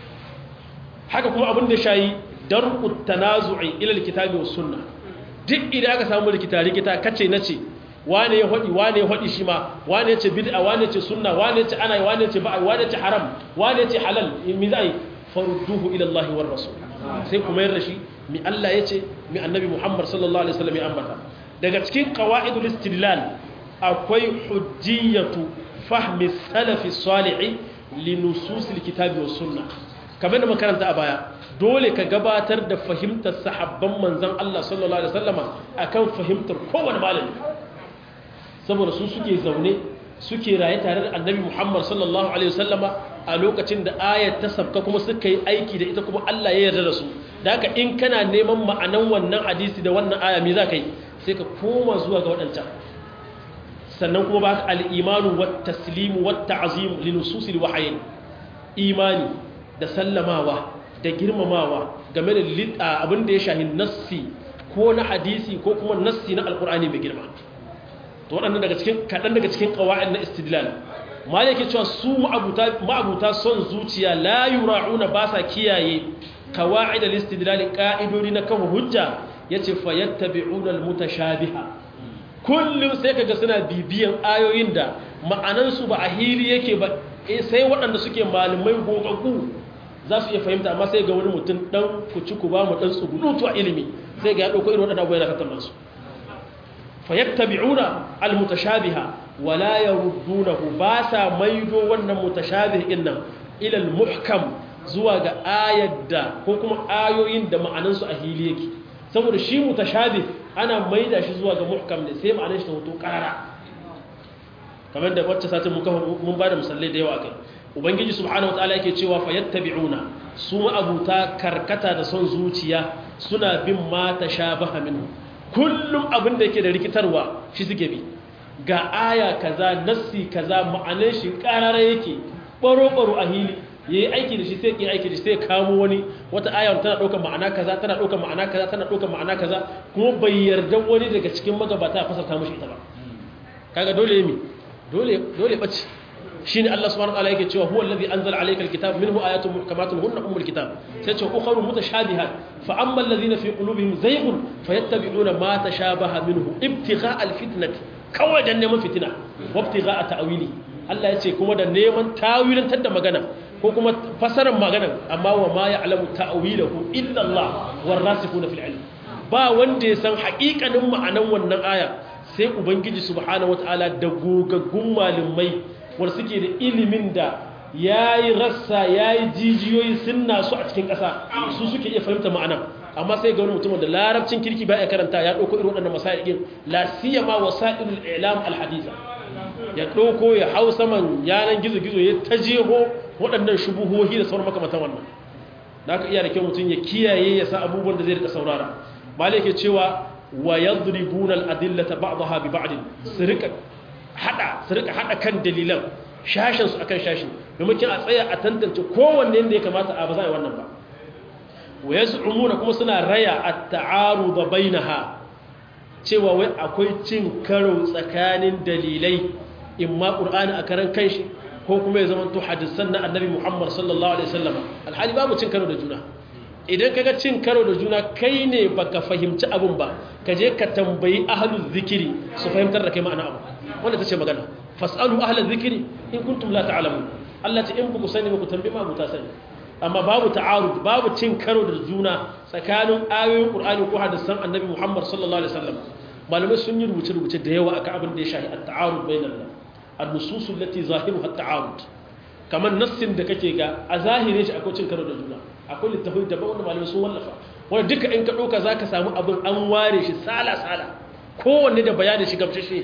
Speaker 1: haka kuma abin da shayi dar'u tanazu'i ila alkitabi was sunna duk idan aka samu rikita rikita kace nace wane ya hadi wane ya hadi shi ma wane ya ce bid'a wane ya ce sunna wane ya ce ana wane ya ce ba'a wane ya ce haram wane ya ce halal mi zai farudduhu ila Allah war rasul sai kuma yarda shi mi Allah ya ce mi annabi Muhammad sallallahu alaihi wasallam ya ambata daga cikin qawaidul istidlal akwai hujjiyatu fahmi salafi salih li nusus alkitabi was sunnah kamar da makaranta a baya dole ka gabatar da fahimtar sahabban manzan Allah sallallahu Alaihi wasallama a kan fahimtar kowane malami saboda su suke zaune suke raye tare da annabi Muhammad sallallahu Alaihi wasallama a lokacin da ayat ta sabka kuma suka yi aiki da ita kuma Allah ya yarda da su da haka in kana neman ma'anan wannan hadisi da wannan aya me za ka yi sai ka koma zuwa ga waɗancan sannan kuma ba al-imanu wat taslimu wat ta'zim li nususil wahyin imani da sallamawa da girmamawa game da abin da ya shahi nassi ko na hadisi ko kuma nassi na alkur'ani mai girma to waɗannan daga cikin kaɗan daga cikin ƙawa'in na istidlal ma yake cewa su ma'abuta son zuciya la yura'una ba sa kiyaye kawa'id al-istidlal ka'idodi na kawo hujja yace fa yattabi'una al-mutashabiha kullum sai kaga suna bibiyan ayoyin da ma'anansu ba a hili yake ba sai waɗanda suke malamai gogaggu za su iya fahimta amma sai ga wani mutum ɗan kuci ku ba mu ɗan tsugunutu a ilimi sai ga ya ɗauko irin waɗanda abuwa yana tattauna su fayattabi'una almutashabiha wala yaruddunahu ba sa maido wannan mutashabih din nan ila almuhkam zuwa ga ayar da ko kuma ayoyin da ma'anansu a hili yake saboda shi mutashabih ana maida shi zuwa ga muhkam ne sai ma'anar shi ta hoto karara kamar da wacce satin mun ba da misalai da yawa akai ubangiji subhanahu wataala yake cewa fayattabi'una su ma'abuta karkata da son zuciya suna bin ma tashabaha minhu kullum abin da yake da rikitarwa shi suke bi ga aya kaza nassi kaza ma'anar shi karara yake baro baro a hili yayi aiki da shi sai ki aiki da shi sai kamo wani wata aya tana daukar ma'ana kaza tana daukar ma'ana kaza tana daukar ma'ana kaza kuma bai yarda wani daga cikin magabata a fasarta mishi ita ba kaga dole mi dole dole bace shine Allah subhanahu wa ta'ala yake cewa huwa allazi anzala alayka alkitab minhu ayatun muhkamatun hunna ummul kitab sai ce ukharu mutashabihat fa amma alladhina fi qulubihim zayghun fayattabi'una ma tashabaha minhu ibtigha alfitnati kawai dan neman fitina wa ibtigha ta'wili Allah yace kuma da neman tawilantar da magana ko kuma fasarar magana amma wa ma ya'lamu ta'wilahu illa Allah warasikhuna fil ilm ba wanda ya san haƙiƙanin ma'anan wannan aya sai ubangiji subhanahu wataala da gogaggun malamai wanda suke da ilimin da ya yi rassa ya yi jijiyoyi sun nasu a cikin ƙasa su suke iya fahimta ma'ana amma sai ga wani mutumin da larabcin kirki ba ya karanta ya ɗauko irin waɗannan masa'ikin la siyama wasa'ilul i'lam alhadisa ya ɗauko ya hau saman yanan gizo-gizo ya ta jeho waɗannan shubuhohi da sauran makamantan wannan da aka iya da kyau mutum ya kiyaye ya sa abubuwan da zai rika saurara malai ke cewa wa yadribuna al-adillata ba'daha bi ba'd su rika hada su rika hada kan dalilan shashin su akan shashin domin a tsaya a tantance kowanne da ya kamata a ba za a yi wannan ba wa yaz'umuna kuma suna raya at-ta'arud bainaha cewa wai akwai cin karo tsakanin dalilai imma qur'ani a karan kanshi ko kuma ya zama to hadisan na annabi Muhammad sallallahu alaihi wasallam alhali babu cin karo da juna idan kaga cin karo da juna kai ne baka fahimci abun ba ka je ka tambayi ahlul zikiri su fahimtar da kai ma'ana abu wanda tace magana fasalu ahlul zikiri in kuntum la ta'lamun Allah ta in ku sani ba ku tambayi ma ta sani amma babu ta'arud babu cin karo da juna tsakanin ayoyin Qur'ani ko hadisan annabi Muhammad sallallahu alaihi wasallam malamai sun yi rubuce rubuce da yawa akan abin da ya shafi at-ta'arud bainal an-nusus allati zahiruha at-ta'arud kamar nassin da kake ga a zahirin shi akwai cin karo da juna akwai littafai daban wanda malamai sun wallafa wanda duka in ka ɗauka za ka samu abin an ware shi sala-sala kowanne da bayanin shi gamsashe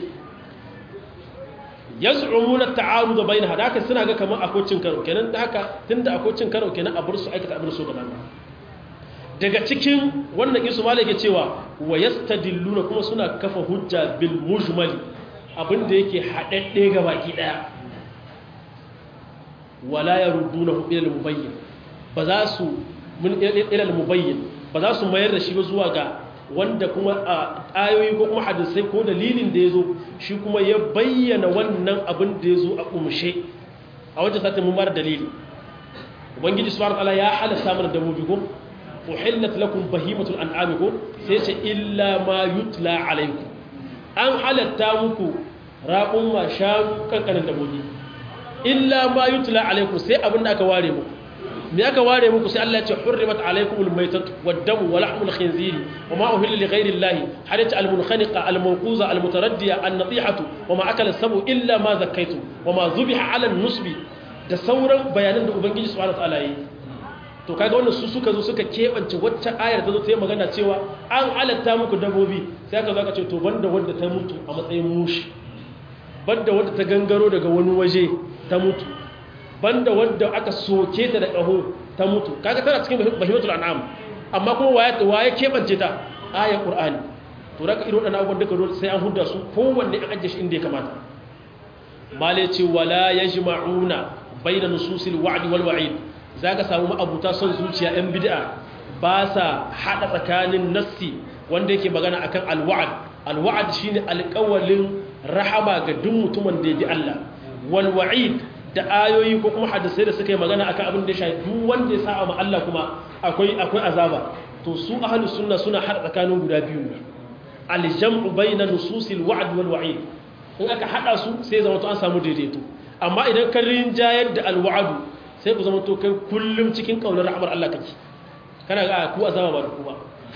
Speaker 1: ya zuɗumu na ta'aru da bayan haka suna ga kamar akwai cin karo kenan da haka tun da akwai cin karo kenan a bar su aikata abin so gaban daga cikin wannan isu malai ke cewa wa yastadilluna kuma suna kafa hujja bil mujmali abin da yake haɗaɗɗe ga baki ɗaya wala yaruddunahu ila al-mubayyin ba za su mun ilal mubayyin ba za su mayar da shi ba zuwa ga wanda kuma a ayoyi ko kuma hadisai ko dalilin da ya zo shi kuma ya bayyana wannan abin da ya zo a kumshe a wajen satin mun bar dalili ubangiji subhanahu wataala ya halasta mana dabbobi ko uhillat lakum bahimatul an'am ko sai ce illa ma yutla alaykum an halatta muku raqum ma shanu kankanin dabbobi illa ma yutla alaykum sai abin da aka ware muku me aka ware muku sai Allah ya ce hurrimat alaykumul maytatu wad-damu wa lahmul khinziri wa ma uhilla li ghayri Allah hadat al-munkhaniqa al-mawquza al-mutaraddiya an-natihatu wa ma akala sabu illa ma zakkaytum wa ma dhubiha ala an-nusbi da sauran bayanan da ubangiji subhanahu wa ta'ala yi to kaga wannan su suka zo suka kebance wacce ayar ta zo ta yi magana cewa an halatta muku dabbobi sai aka zo aka ce to banda wanda ta mutu a matsayin mushi banda wanda ta gangaro daga wani waje ta mutu banda wanda aka soke ta da ƙaho ta mutu kaga tana cikin bahimatul an'am amma kuma waye waye kebance ta ayar qur'ani to raka irin wadannan abubuwan duka dole sai an hudda su kowanne an ajiye shi inda ya kamata male ce wala yajma'una bayna nususil wa'd wal wa'id zaka samu ma'abuta son zuciya yan bid'a ba sa hada tsakanin nassi wanda yake magana akan al-wa'd al-wa'd shine alƙawalin rahama ga duk mutumin da ya ji Allah wal wa'id da ayoyi ko kuma hadisai da suka yi magana akan abin da ya shafi duk wanda ya sa'a ma Allah kuma akwai akwai azaba to su ahlus sunna suna hada tsakanin guda biyu ne al-jam'u bayna nususil wa'd wal wa'id in aka hada su sai zama to an samu daidaito amma idan ka rinjayar da al-wa'd sai ku zama to kai kullum cikin kaunar rahmar Allah kake kana ga ku azaba ba da ku ba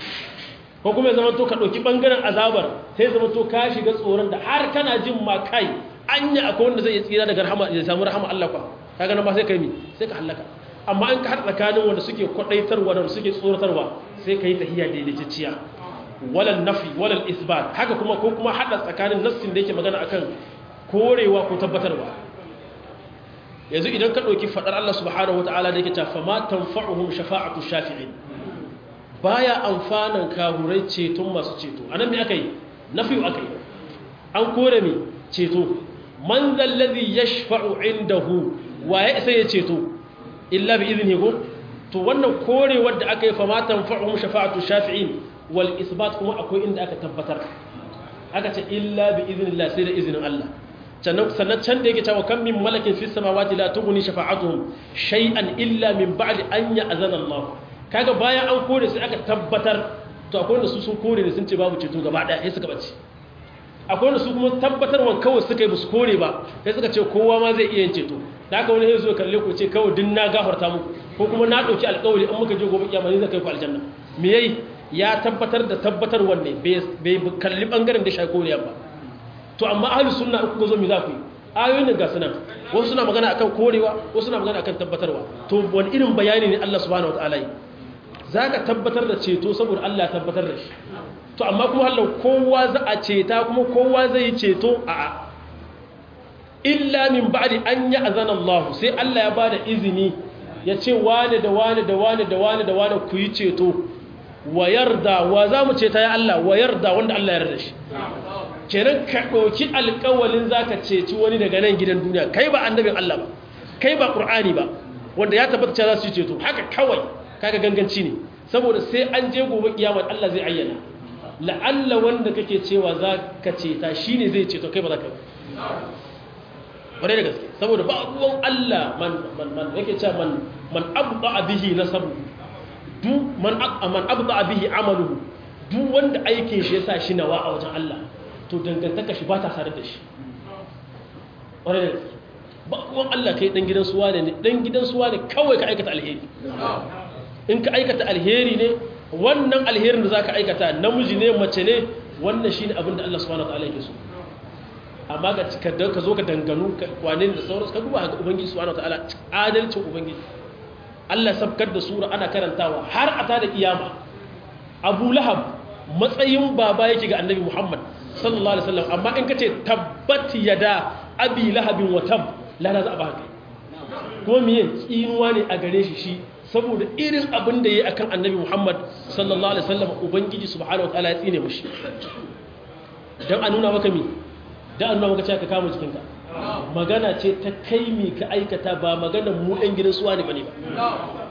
Speaker 1: ko kuma ya zama to ka dauki bangaren azabar sai zama to ka shiga tsoron da har kana jin ma kai anya akwai wanda zai tsira daga rahama ya samu rahama Allah kwa kaga nan ba sai kai mi sai ka halaka amma an ka har tsakanin wanda suke kwadaitarwa da suke tsoratarwa sai kai tahiyya daidaitacciya walal nafi walal isbat haka kuma ko kuma hada tsakanin nassin da yake magana akan korewa ko tabbatarwa yanzu idan ka dauki fadar Allah subhanahu wataala da yake ta fama tanfa'uhum shafa'atu shafi'in baya amfanan kahurai ceton masu ceto anan me akai nafi akai an kore mi ceto man zallazi yashfa'u indahu waye sai ya ceto illa bi idnihi ko to wannan korewar da aka yi fa matan fa'um shafa'atu shafi'in wal isbat kuma akwai inda aka tabbatar aka ce illa bi idnillah sai da izinin Allah sannan sannan can da yake cewa kan min malakin fis samawati la tughni shafa'atuhum shay'an illa min ba'di an ya'zana Allah kaga bayan an kore sai aka tabbatar to akwai wanda su sun kore ne sun ce babu ceto gaba daya sai suka bace akwai wanda su kuma tabbatarwa kawai suka yi ba su kore ba sai suka ce kowa ma zai iya yin ceto da aka wani ya zo kalle ku ce kawai din na gafarta muku ko kuma na ɗauki alƙawari an muka je gobe kiyama ne zai kai ku aljanna me yayi ya tabbatar da tabbatar wanne bai kalli bangaren da shi koriya ba to amma ahlus sunna uku zo me za ku yi ayoyin nan ga sunan wasu suna magana akan korewa wasu suna magana akan tabbatarwa to wani irin bayani ne Allah subhanahu wataala yi zaka tabbatar da ceto saboda Allah ya tabbatar da shi to amma kuma hallau kowa za a ceta kuma kowa zai yi ceto a a illa min ba'di an ya azana Allah sai Allah ya bada izini ya ce wane da wane da wane da wane da wane ku yi ceto wa yarda wa za mu ceta ya Allah wa yarda wanda Allah ya yarda shi kenan ka ɗauki alƙawalin za ka ceci wani daga nan gidan duniya kai ba annabin Allah ba kai ba ƙur'ani ba wanda ya tabbata cewa za su yi ceto haka kawai kaga ganganci ne saboda sai an je gobe kiyama Allah zai ayyana la'alla wanda kake cewa za ka ceta shi ne zai ceto kai ba za ka wadai da gaske saboda ba ruwan Allah man yake cewa man man abda bihi nasabu du man man abda bihi amaluhu duk wanda aikin shi yasa shi nawa a wajen Allah to dangantaka shi ba ta sare da shi wadai da gaske ba ruwan Allah kai dan gidan suwa ne dan gidan suwa ne kawai ka aikata alheri in ka aikata alheri ne wannan alherin da za ka aikata namiji ne mace ne wannan shi ne abin da Allah subhanahu wa ta'ala yake so amma ga ka zo ka danganu wane da sauransu ka duba ga ubangiji subhanahu wa ta'ala adalcin ubangiji Allah sabkar da sura ana karantawa har a tada kiyama Abu Lahab matsayin baba yake ga Annabi Muhammad sallallahu alaihi wasallam amma in kace tabbat yada abi lahabin wa tab la la za ba haka kuma miye tsinuwa ne a gare shi shi saboda irin abin da ya yi akan annabi Muhammad sallallahu Alaihi wasallam Ubangiji subhanahu wa ta'ala ya tsine mushi don a nuna maka mi don a nuna maka cewa ka kama jikinka magana ce ta kai mi ka aikata ba maganar mu ɗan gidan suwa ne ba ne ba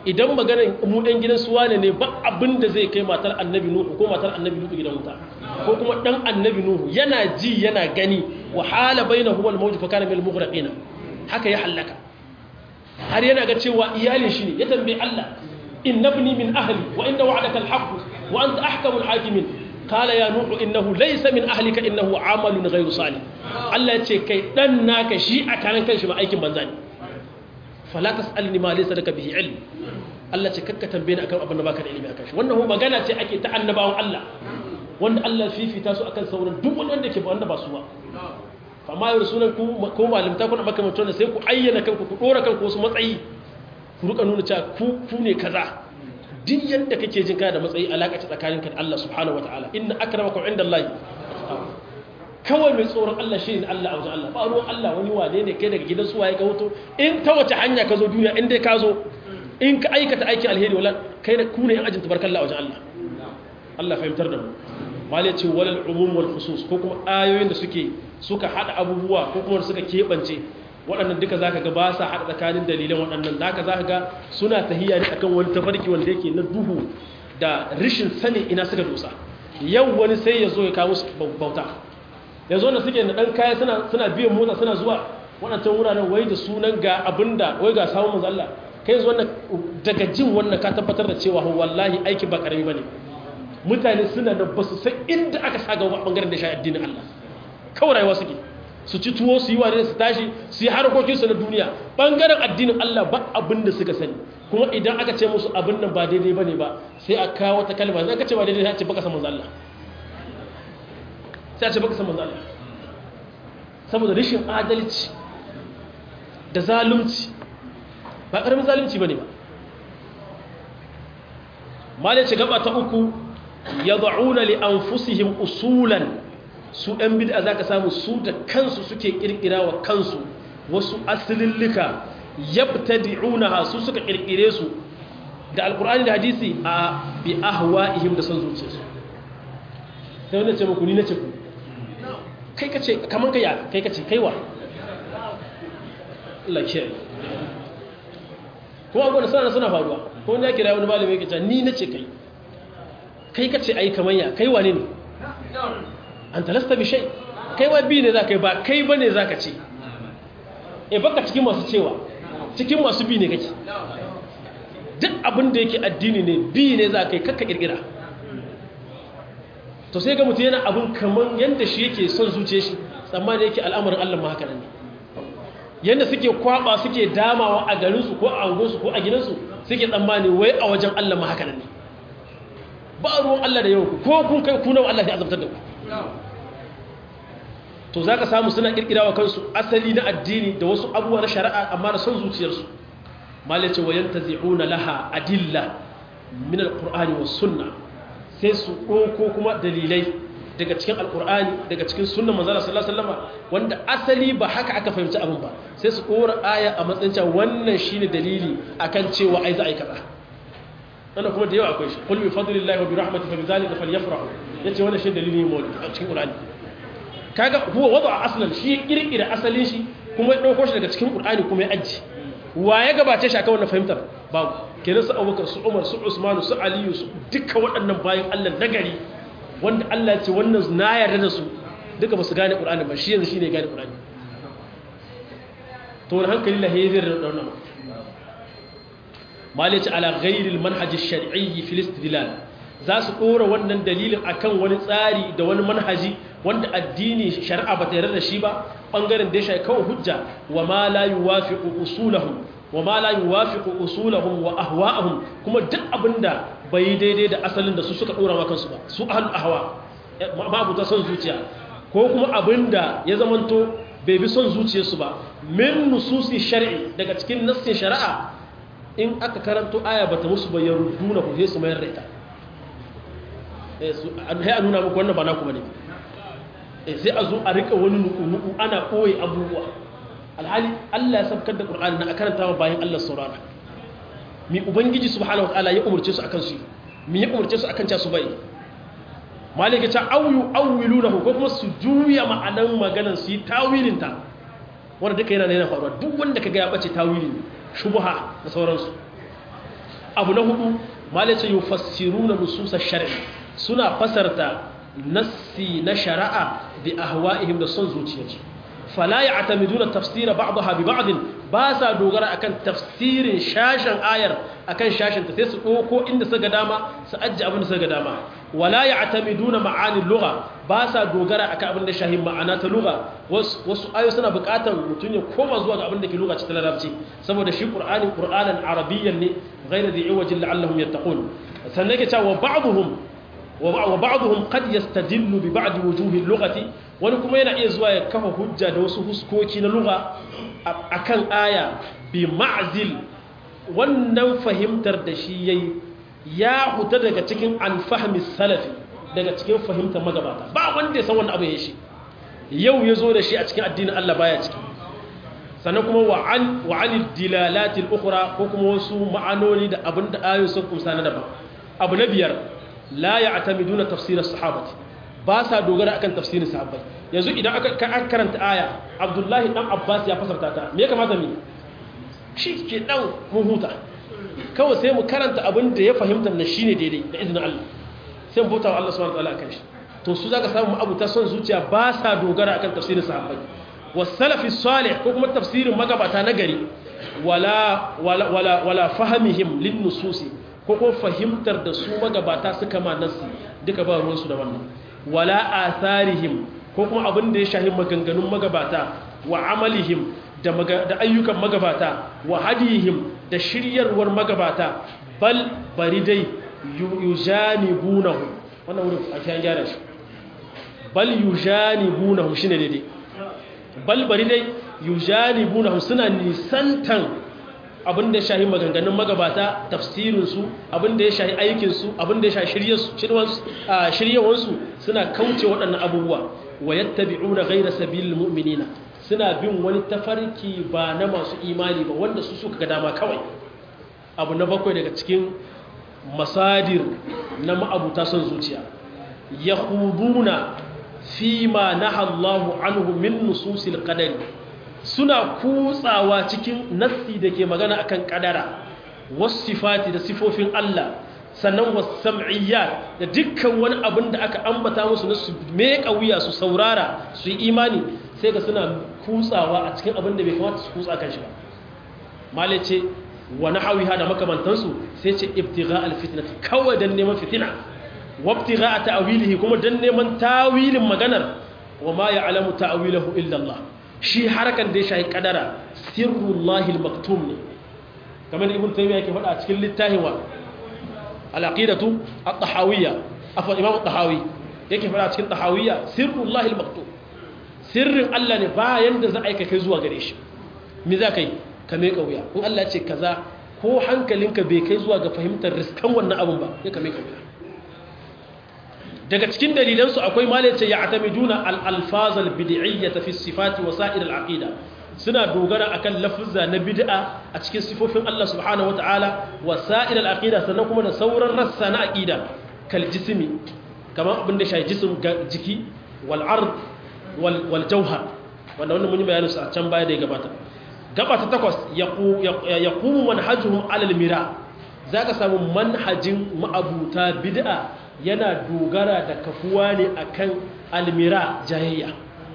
Speaker 1: idan maganar mu ɗan gidan suwa ne ne ba abin da zai kai matar annabi nuhu ko matar annabi nuhu gidan wuta ko kuma ɗan annabi nuhu yana ji yana gani wa hala baina huwal mawju fa kana bil mughraqina haka ya halaka har yana ga cewa iyalin shi ne ya tambayi Allah inna ibni min ahli wa inna wa'daka al-haqq wa anta ahkamul hakimin qala ya nuhu innahu laysa min ahlika innahu amalun ghayru salih Allah ya ce kai dan naka shi a karan kanshi ba aikin banza ne fala tasalni ma laysa laka bihi ilm Allah ce kakka tambaye ni akan abin da baka da ilimi akan shi wannan magana ce ake ta annabawan Allah wanda Allah fifita su akan sauran duk wanda ke ba wanda ba su ba amma yau sunan ku ko malimta kuna makamantar da sai ku ayyana kanku ku dora kanku wasu matsayi ku ruka nuna cewa ku ku ne kaza duk yadda kake jin kana da matsayi alaka ta tsakaninka da Allah subhanahu wataala inna akramakum indallahi kawai mai tsoron Allah shi ne Allah a wajen Allah ba ruwan Allah wani wane ne kai daga gidan suwaye ka hoto in ta wace hanya ka zo duniya in dai ka zo in ka aikata aikin alheri wala kai da ku ne yan ajin tabarkalla a wajen Allah Allah fahimtar da mu malai ce walal umum wal khusus ko kuma ayoyin da suke suka hada abubuwa ko kuma suka kebance waɗannan duka zaka ga ba sa hada tsakanin dalilan waɗannan zaka zaka ga suna tahiya ne akan wani tafarki wanda yake na duhu da rishin sani ina suka dosa yau wani sai ya zo ya kawo musu bauta yanzu wanda suke da ɗan kaya suna biyan mota suna zuwa waɗancan wuraren wai da sunan ga abinda wai ga samun manzo Allah kai yanzu wannan daga jin wannan ka tabbatar da cewa wallahi aiki ba karami bane mutane suna da basu san inda aka sa gaba bangaren da shi addinin Allah kawai rayuwa suke su ci tuwo su yi wane su tashi su yi harkokin su na duniya bangaren addinin Allah ba abin da suka sani kuma idan aka ce musu abin nan ba daidai bane ba sai a kawo wata kalma sai aka ce ba daidai sai a ce baka san manzo Allah sai a ce baka san manzo Allah saboda rashin adalci da zalunci ba karamin zalunci bane ba malai ce gaba ta uku yad'una li anfusihim usulan su ɗan bid'a zaka samu su da kansu suke kirkira wa kansu wasu asilillika yabtadi'unaha su suka kirkire su da alqur'ani da hadisi a bi ahwa'ihim da son zuciyarsu sai wanda ce muku ni nace ku kai ka ce kamar ka ya kai ka ce kaiwa Allah ke kuma abuwa da suna suna faruwa ko wanda ya kira wani malami ya ce ni na ce kai kai ka ce ai kamar ya kai wane ne an talasta bi shai kai wa bi ne za ka yi ba kai ba ne za ka ce e baka cikin masu cewa cikin masu bi ne kake duk abin da yake addini ne bi ne za ka yi kakka kirkira to sai ga mutum yana abin kamar yadda shi yake son zuce shi tsammanin yake al'amarin Allah ma haka ne yadda suke kwaba suke damawa a garinsu ko a angonsu ko a gidansu suke tsammani wai a wajen Allah ma haka ne ba ruwan Allah da yau ko kun kai kunan Allah ya azabtar da ku to za ka samu suna kirkira wa kansu asali na addini da wasu abubuwa na shari'a amma da son zuciyarsu malice wa yantazi'una laha adilla min alqur'ani was sunnah sai su ɗauko kuma dalilai daga cikin alƙur'ani daga cikin sunan manzala sallallahu alaihi wasallam wanda asali ba haka aka fahimci abin ba sai su ɗora aya a matsayin cewa wannan shine dalili akan cewa ai za a yi kaza wannan kuma da yawa akwai shi qul bi fadlillahi wa bi rahmatihi fa bi dhalika falyafrahu yace wannan shi dalili ne a cikin qur'ani kaga huwa wada aslan shi kirkira asalin shi kuma ya ɗauko shi daga cikin qur'ani kuma ya aji wa ya gabace shi akan wannan fahimtar babu kenan su abubakar su umar su usmanu su aliyu su duka waɗannan bayan allah nagari wanda allah ce wannan na yarda da su duka ba su gane ƙur'ani ba shi yanzu shi ne gane ƙur'ani to wani hankali la hezir da wannan mali ce ala ghairil manhaji shar'iyyi fil istidlal za su ɗora wannan dalilin akan wani tsari da wani manhaji wanda addini shari'a ba ta yarda da shi ba ɓangaren da ya shafi kawai hujja wa ma la yuwafiqu usulahum wa ma la yuwafiqu usulahum wa ahwa'ahum kuma duk abinda bai daidai da asalin da su suka dora ma kansu ba su ahlul ahwa ma abuta son zuciya ko kuma abinda ya zamanto bai bi son zuciyarsu ba min nususi shar'i daga cikin nassin shari'a in aka karanto aya bata musu ba yaruduna ku sai su mayar da ita eh su an hay nuna muku wannan ba na kuma ne eh sai a zo a rika wani nuku ana koyi abubuwa alhali Allah ya sabkar da Qur'ani na karanta wa bayan Allah saurara mi ubangiji subhanahu wataala ya umurce su akan su mi ya umurce su akan ca su bai malika ta awu awilunahu ko kuma su juya ma'anan maganan su yi tawilin ta wanda duka yana yana faruwa duk wanda kaga ya bace tawilin shubha da sauransu abu na hudu malace yufassiruna nususa shar'i suna fasarta nassi na shari'a bi ahwa'ihim da son zuciyarsu fala ya'tamiduna tafsira ba'daha bi ba'd ba sa dogara akan tafsirin shashin ayar akan shashin ta sai su doko inda suka dama su ajji abin da suka dama wala ya'tamiduna ma'ani lugha ba sa dogara akan abin da shahin ma'ana ta lugha wasu ayoyi suna buƙatar mutum ya koma zuwa ga abin da ke lugha ta larabci saboda shi qur'ani qur'anan arabiyyan ne ghayra dhi iwajin la'allahum yattaqun sannan yake cewa ba'dhum wa ba'dhum qad yastadillu bi ba'd wujuhi lughati wani kuma yana iya zuwa ya kafa hujja da wasu huskoki na lugha akan aya bi ma'zil wannan fahimtar da shi yayi ya huta daga cikin alfahmi salafi daga cikin fahimtar magabata ba wanda ya san wannan abu ya shi yau ya zo da shi a cikin addinin Allah baya ciki sannan kuma wa'an wa'anil dilalatil ukhra ko kuma wasu ma'anoni da abinda ayoyi sun kumsa na daban abu na biyar la ya'tamiduna tafsir as-sahabati ba sa dogara akan tafsirin sahabbai yanzu idan aka karanta aya Abdullahi dan Abbas ya fasarta ta me ya kamata mu shi ke dan mun huta kawai sai mu karanta abin da ya fahimta na shine daidai da izinin Allah sai mu bauta wa Allah subhanahu wataala akan shi to su zaka samu abu ta son zuciya ba sa dogara akan tafsirin sahabbai wasalafi salih ko kuma tafsirin magabata na gari wala wala wala wala fahimihim lin nususi ko kuma fahimtar da su magabata suka ma nasi duka ba ruwansu da wannan wala atharihim ko kuma abin da ya shahi maganganun magabata wa amalihim da ayyukan magabata wa hadihim da shiryarwar magabata bal bari dai yujanibunahu wannan wurin a kiyan gyara shi bal yujanibunahu shine daidai bal bari dai yujanibunahu suna nisantan abin da ya shahi maganganun magabata tafsirinsu abin da ya shahi aikinsu abin da ya shahi shiryawansu suna kauce waɗannan abubuwa wa yattabi'una ghayra sabilil mu'minina suna bin wani tafarki ba na masu imani ba wanda su suka ga dama kawai abu na bakwai daga cikin masadir na ma'abuta son zuciya yahuduna fi ma nahallahu anhu min nususil qadari suna kutsawa cikin nassi da ke magana akan kadara wasifati da sifofin Allah sannan wasam'iyyat da dukkan wani abin da aka ambata musu na su meka wuya su saurara su yi imani sai ga suna kutsawa a cikin abin da bai kamata su kutsa kan shi ba male ce wa nahawiha da makamantansu sai ce ibtigha alfitnati kawai dan neman fitina wa ibtigha ta'wilihi kuma dan neman tawilin maganar wa ma ya'lamu ta'wilahu illa Allah shi harakan da ya shahi kadara sirrullahi almaktum ne kamar ibn taymiya yake faɗa a cikin littafin wa al-aqidatu at-tahawiyya afa imam at-tahawi yake faɗa a cikin tahawiyya sirrullahi almaktum sirrin Allah ne bayan da za a aika kai zuwa gare shi me za ka yi ka mai wuya in Allah ce kaza ko hankalinka bai kai zuwa ga fahimtar riskan wannan abin ba ya ka mai wuya daga cikin dalilansu akwai malace ya atamiduna al-alfazal bid'iyyata fi sifati wa sa'ir al-aqida suna dogara akan lafuzza na bid'a a cikin sifofin Allah subhanahu wata'ala wa sa'ir al-aqida sannan kuma da sauran rassa na aqida kal jismi kamar abin da shi jism jiki wal ard wal jawhar wanda wannan mun yi bayanin su a can baya da ya gabata gaba ta takwas yaqumu manhajuhum alal mira zaka samu manhajin ma'abuta bid'a yana dogara da kafuwa ne akan almira jayayya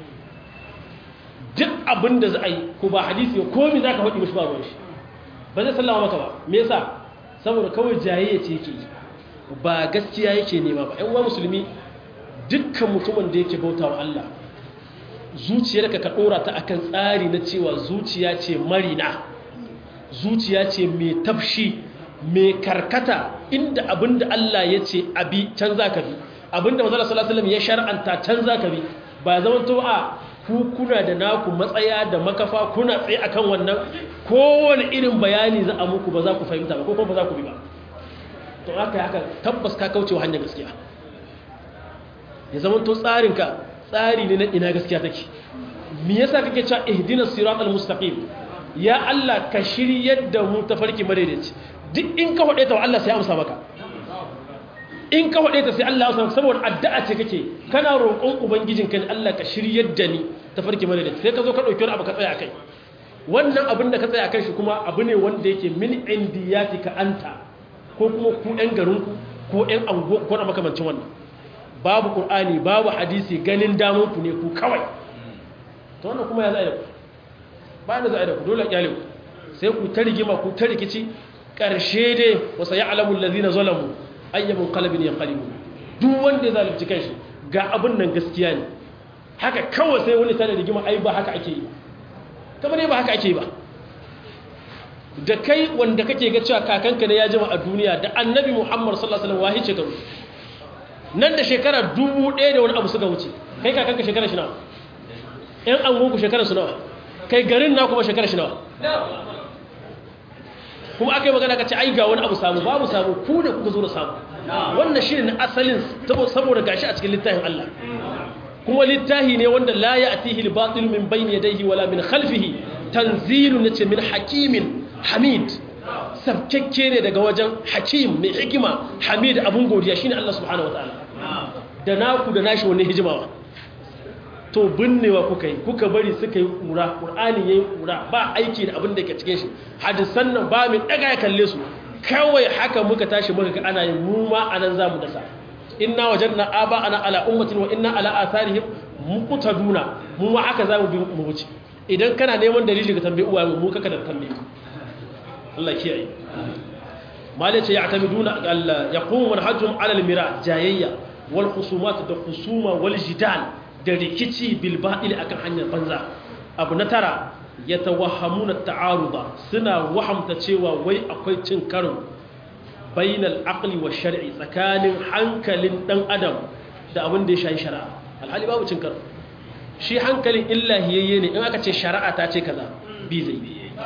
Speaker 1: duk abin da za a yi ko ba hadisi ko mi za ka faɗi mashi ba ruwan shi ba zai sallama maka ba me yasa saboda kawai jayayya ce yake ba gaskiya yake nema ba 'yan uwa musulmi dukkan mutumin da yake bauta wa Allah zuciyarka ka ɗora ta akan tsari na cewa zuciya ce marina zuciya ce mai tafshi mai karkata inda abinda Allah ya ce abi can za ka bi abinda mazala salasalam ya shar'anta can za ka bi ba zama to a ku kuna da naku matsaya da makafa kuna tsaye akan wannan kowane irin bayani za a muku ba za ku fahimta ba ko kuma ba za ku bi ba to haka haka tabbas ka kaucewa hanyar gaskiya ya zama to tsarinka tsari ne na ina gaskiya take me yasa kake cewa ihdinas siratal mustaqim ya Allah ka shiryar da mu tafarki madaidaici duk in ka hade ta Allah sai ya amsa maka in ka hade ta sai Allah ya amsa saboda addu'a ce kake kana roƙon ubangijin ka ne Allah ka shiryar da ni tafarki madaidaici sai ka zo ka dauki wani abu ka tsaya akai wannan abin da ka tsaya akan shi kuma abu ne wanda yake min indiyatika anta ko kuma ku ɗan garinku ko ɗan ango ko na makamancin wannan babu ƙur'ani babu hadisi ganin damunku ne ku kawai ta wannan kuma ya za a yi da ku ba da za a yi da ku dole ƙyale ku sai ku ta rigima ku ta rikici ƙarshe dai wasa ya alamun lazina zalamu ayyamin kalabin ya kalibu duk wanda ya zalunci kanshi ga abin nan gaskiya ne haka kawai sai wani tare rigima ai ba haka ake yi kamar ne ba haka ake yi ba da kai wanda kake ga cewa kakanka ne ya jima a duniya da annabi muhammad sallallahu alaihi wasallam wahi shekaru nan da shekara dubu ɗaya da wani abu suka wuce kai kakanka shekara shi nawa ƴan angonku shekara su nawa kai garin na kuma shekara shi nawa kuma aka yi magana ka ce ai ga wani abu samu babu samu ku da kuka zo da samu wannan shi ne na asalin saboda gashi a cikin littafin Allah kuma littafi ne wanda la ya atihi al-batil min bayni yadayhi wala min khalfihi tanzilu nace min hakimin hamid sabkekke ne daga wajen hakim mai hikima hamid abun godiya shine Allah subhanahu wataala da naku da nashi wannan hijimawa to binnewa kuka yi kuka bari suka yi kura qur'ani yayi kura ba aiki da abin da yake cikin shi hadisan nan ba mai daga ya kalle su kawai haka muka tashi muka ga ana yin mu ma anan zamu dasa inna wajadna aba ana ala ummatin wa inna ala atharihim muqtaduna mu ma haka zamu bi mu wuce idan kana neman dalili ka tambaye uwaye mu kaka da tambaye Allah kiyaye malace ya'tamiduna Allah yaqumu manhajum ala al-mira jayayya wal khusumat da khusuma wal jidal da rikici bil batil akan hanyar banza abu na tara yatawahhamuna ta'aruda suna wahamta cewa wai akwai cin karo bainal aqli wa shar'i tsakanin hankalin dan adam da abin da ya shayi shari'a alhali babu cin karo shi hankalin illahiyayye ne in aka ce shari'a ta ce kaza bi zai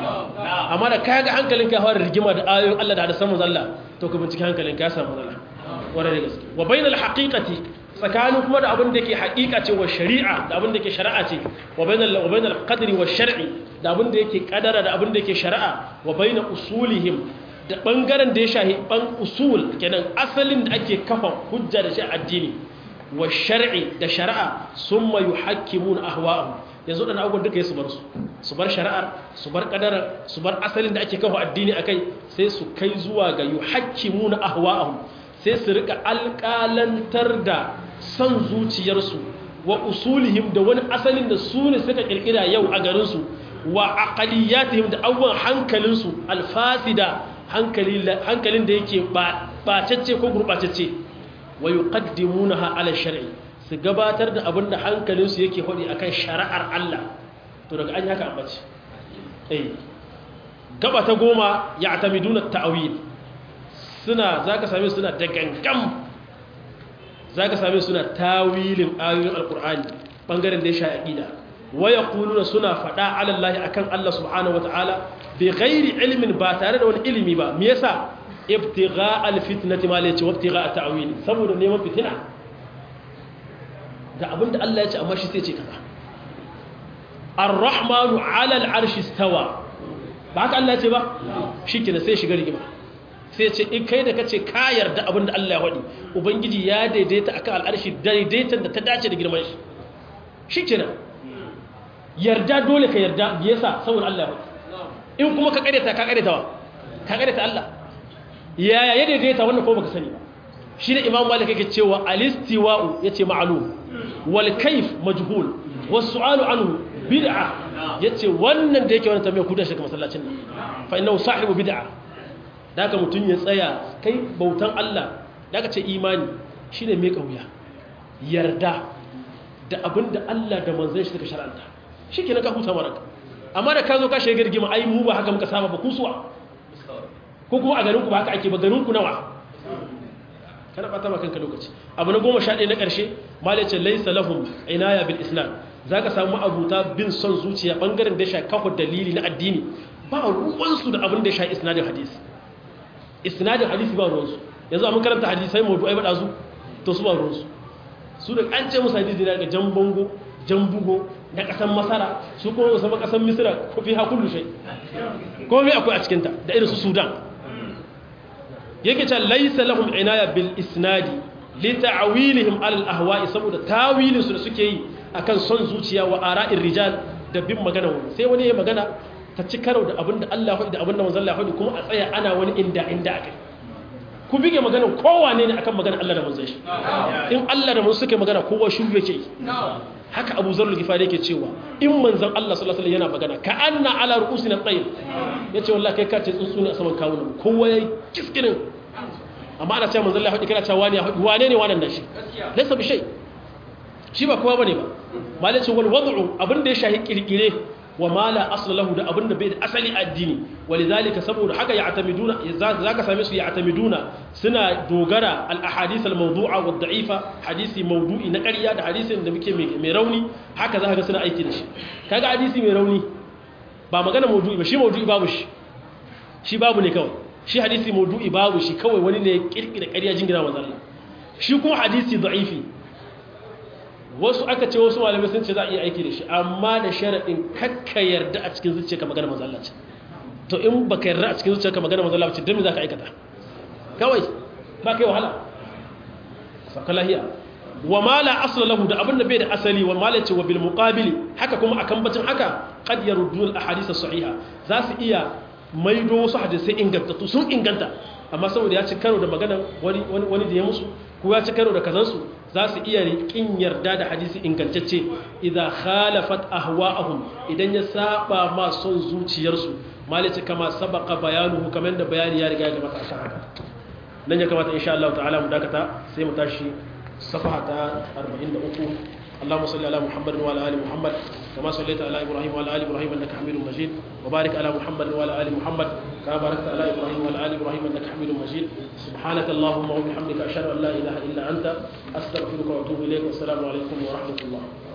Speaker 1: amma da kaga hankalin ka fara rigima da ayoyin Allah da hadisan manzon Allah to ka bincike hankalin ka samu matsala wara da gaske wa bainal haqiqati tsakanin kuma da abin da ke haƙiƙa ce wa shari'a da abin da ke shari'a ce wa bainal wa bainal qadri wa shar'i da abin da yake kadara da abin da yake shari'a wa bainal usulihim da ɓangaren da ya shahi ɓan usul kenan asalin da ake kafa hujja da shi addini wa shari'i da shari'a sun mayu hakimun ahwa'ahu yanzu ɗan abubuwan duka ya su bar su su bar shari'ar su bar ƙadarar su bar asalin da ake kafa addini a kai sai su kai zuwa ga yu hakimun ahwa'ahu sai su rika alƙalantar da son zuciyarsu wa usulihim da wani asalin da su ne suka ƙirƙira yau a garinsu wa aqaliyatihim da abubuwan hankalinsu alfasida hankalin da yake bacacce ko gurɓacacce wa yi ƙaddimuna ala shari'i su gabatar da abin da hankalinsu yake haɗi a kan shari'ar Allah to daga an yi haka ambaci eh gaba ta goma ya atamiduna ta'awil suna za ka same suna da gangam za ka same suna tawilin ayoyin alkur'ani ɓangaren da ya sha aƙida waya kuluna suna faɗa alallahi akan Allah subhanahu wa ta'ala bi ghairi ilmin ba tare da wani ilimi ba me yasa ibtigha alfitnati ma lace wabtigha at-ta'wil saboda neman fitina da abinda Allah ya ce amma shi sai ce kaza ar-rahmanu 'ala al-'arshi istawa ba haka Allah ya ce ba shikenan sai shiga rigima sai ce in kai da kace ka yarda abinda Allah ya wadi ubangiji ya daidaita akan al-arshi daidaitan da ta dace da girman shi shikenan yarda dole ka yarda yasa saboda Allah ya wadi in kuma ka kareta ka kareta wa ka kareta Allah yaya ya daidaita wannan ko baka sani ba shi ne imam malik yake cewa alistiwa'u yace ma'lum wal kayf majhul was su'alu anhu bid'a yace wannan da yake wannan tambayar kuda shi ga masallacin nan fa innahu sahibu bid'a daga mutun ya tsaya kai bautan Allah daga ce imani shine mai kauya yarda da abinda Allah da manzon shi suka shar'anta shikenan ka huta maraka amma da ka zo ka shiga rigima ai mu ba haka muka saba ba kusuwa ko kuma a garinku ba haka ake ba garinku nawa kada bata ma kanka lokaci abu na goma sha ɗaya na ƙarshe malice laisa lahum inaya bil islam za ka samu abuta bin son zuciya ɓangaren da ya sha kafa dalili na addini ba ruwansu da abin da ya sha isnadin hadisi isnadin hadisi ba ruwansu yanzu a makaranta hadisai mawdu ai baɗa su to su ba ruwansu su da an ce musu hadisi daga jan bango jan bugo na ƙasan masara su kuma musamman ƙasan misira ko fi hakullu shai komai akwai a cikinta da irin su sudan yake ce laisa lahum inaya bil isnadi li ta'wilihim al ahwa'i saboda tawilin su da suke yi akan son zuciya wa ara'ir rijal da bin magana wani sai wani ya magana ta ci karo da abinda Allah ya da abinda manzon Allah ya kuma a tsaya ana wani inda inda akai ku bige maganar kowane ne akan maganar Allah da manzon shi in Allah da manzon suke magana kowa shiru yake haka Abu Zarr al-Ghifari yake cewa in manzon Allah sallallahu alaihi yana magana ka anna ala ru'usina tayyib yace wallahi kai ka ce tsuntsu ne a saman kawunan kowa yayi kiskinin amma ana cewa manzon Allah ya faɗi kana cewa wani wane ne wannan da shi laysa bi shay shi ba kowa bane ba malai ce wal wad'u abinda ya shahi kirkire wa ma la asla lahu da abinda bai da asali addini walidhalika saboda haka ya atamiduna zaka same su ya atamiduna suna dogara al ahadith al mawdu'a wa da'ifa hadisi mawdu'i na ƙarya da hadisin da muke mai rauni haka zaka ga suna aiki da shi kaga hadisi mai rauni ba magana mawdu'i ba shi mawdu'i babu shi shi babu ne kawai shi hadisi mawdu'i babu shi kawai wani ne ya kirkira ƙarya jingina manzo Allah shi kuma hadisi da'ifi wasu aka ce wasu malamai sun ce za a iya aiki da shi amma da sharaɗin kakka yarda a cikin zuciya ka magana mazalla ce to in ba ka yarda a cikin zuciya ka magana mazalla ce don me za ka aikata kawai ba kai wahala sakalahiya wa ma la asla lahu da abinda bai da asali wa ma la ce wa bil muqabili haka kuma akan bacin haka qad yaruddu al ahadith sahiha za su iya maido wasu hadisai ingantattu sun inganta amma saboda ya ci karo da magana wani wani da ya musu ko ya ci karo da kazansu za su iya riƙin yarda da hadisi ingantacce idan khalafat ahwa'ahum idan ya saba ma son zuciyarsu malice kama sabaka bayanuhu kamar da bayani ya riga ya gabata akan haka nan ya kamata insha Allah ta'ala mu dakata sai mu tashi safaha ta 43 اللهم صل على محمد وعلى ال محمد كما صليت على ابراهيم وعلى ال ابراهيم انك حميد مجيد وبارك على محمد وعلى ال محمد كما باركت على ابراهيم وعلى ال ابراهيم انك حميد مجيد سبحانك اللهم وبحمدك اشهد ان لا اله الا انت استغفرك واتوب اليك والسلام عليكم ورحمه الله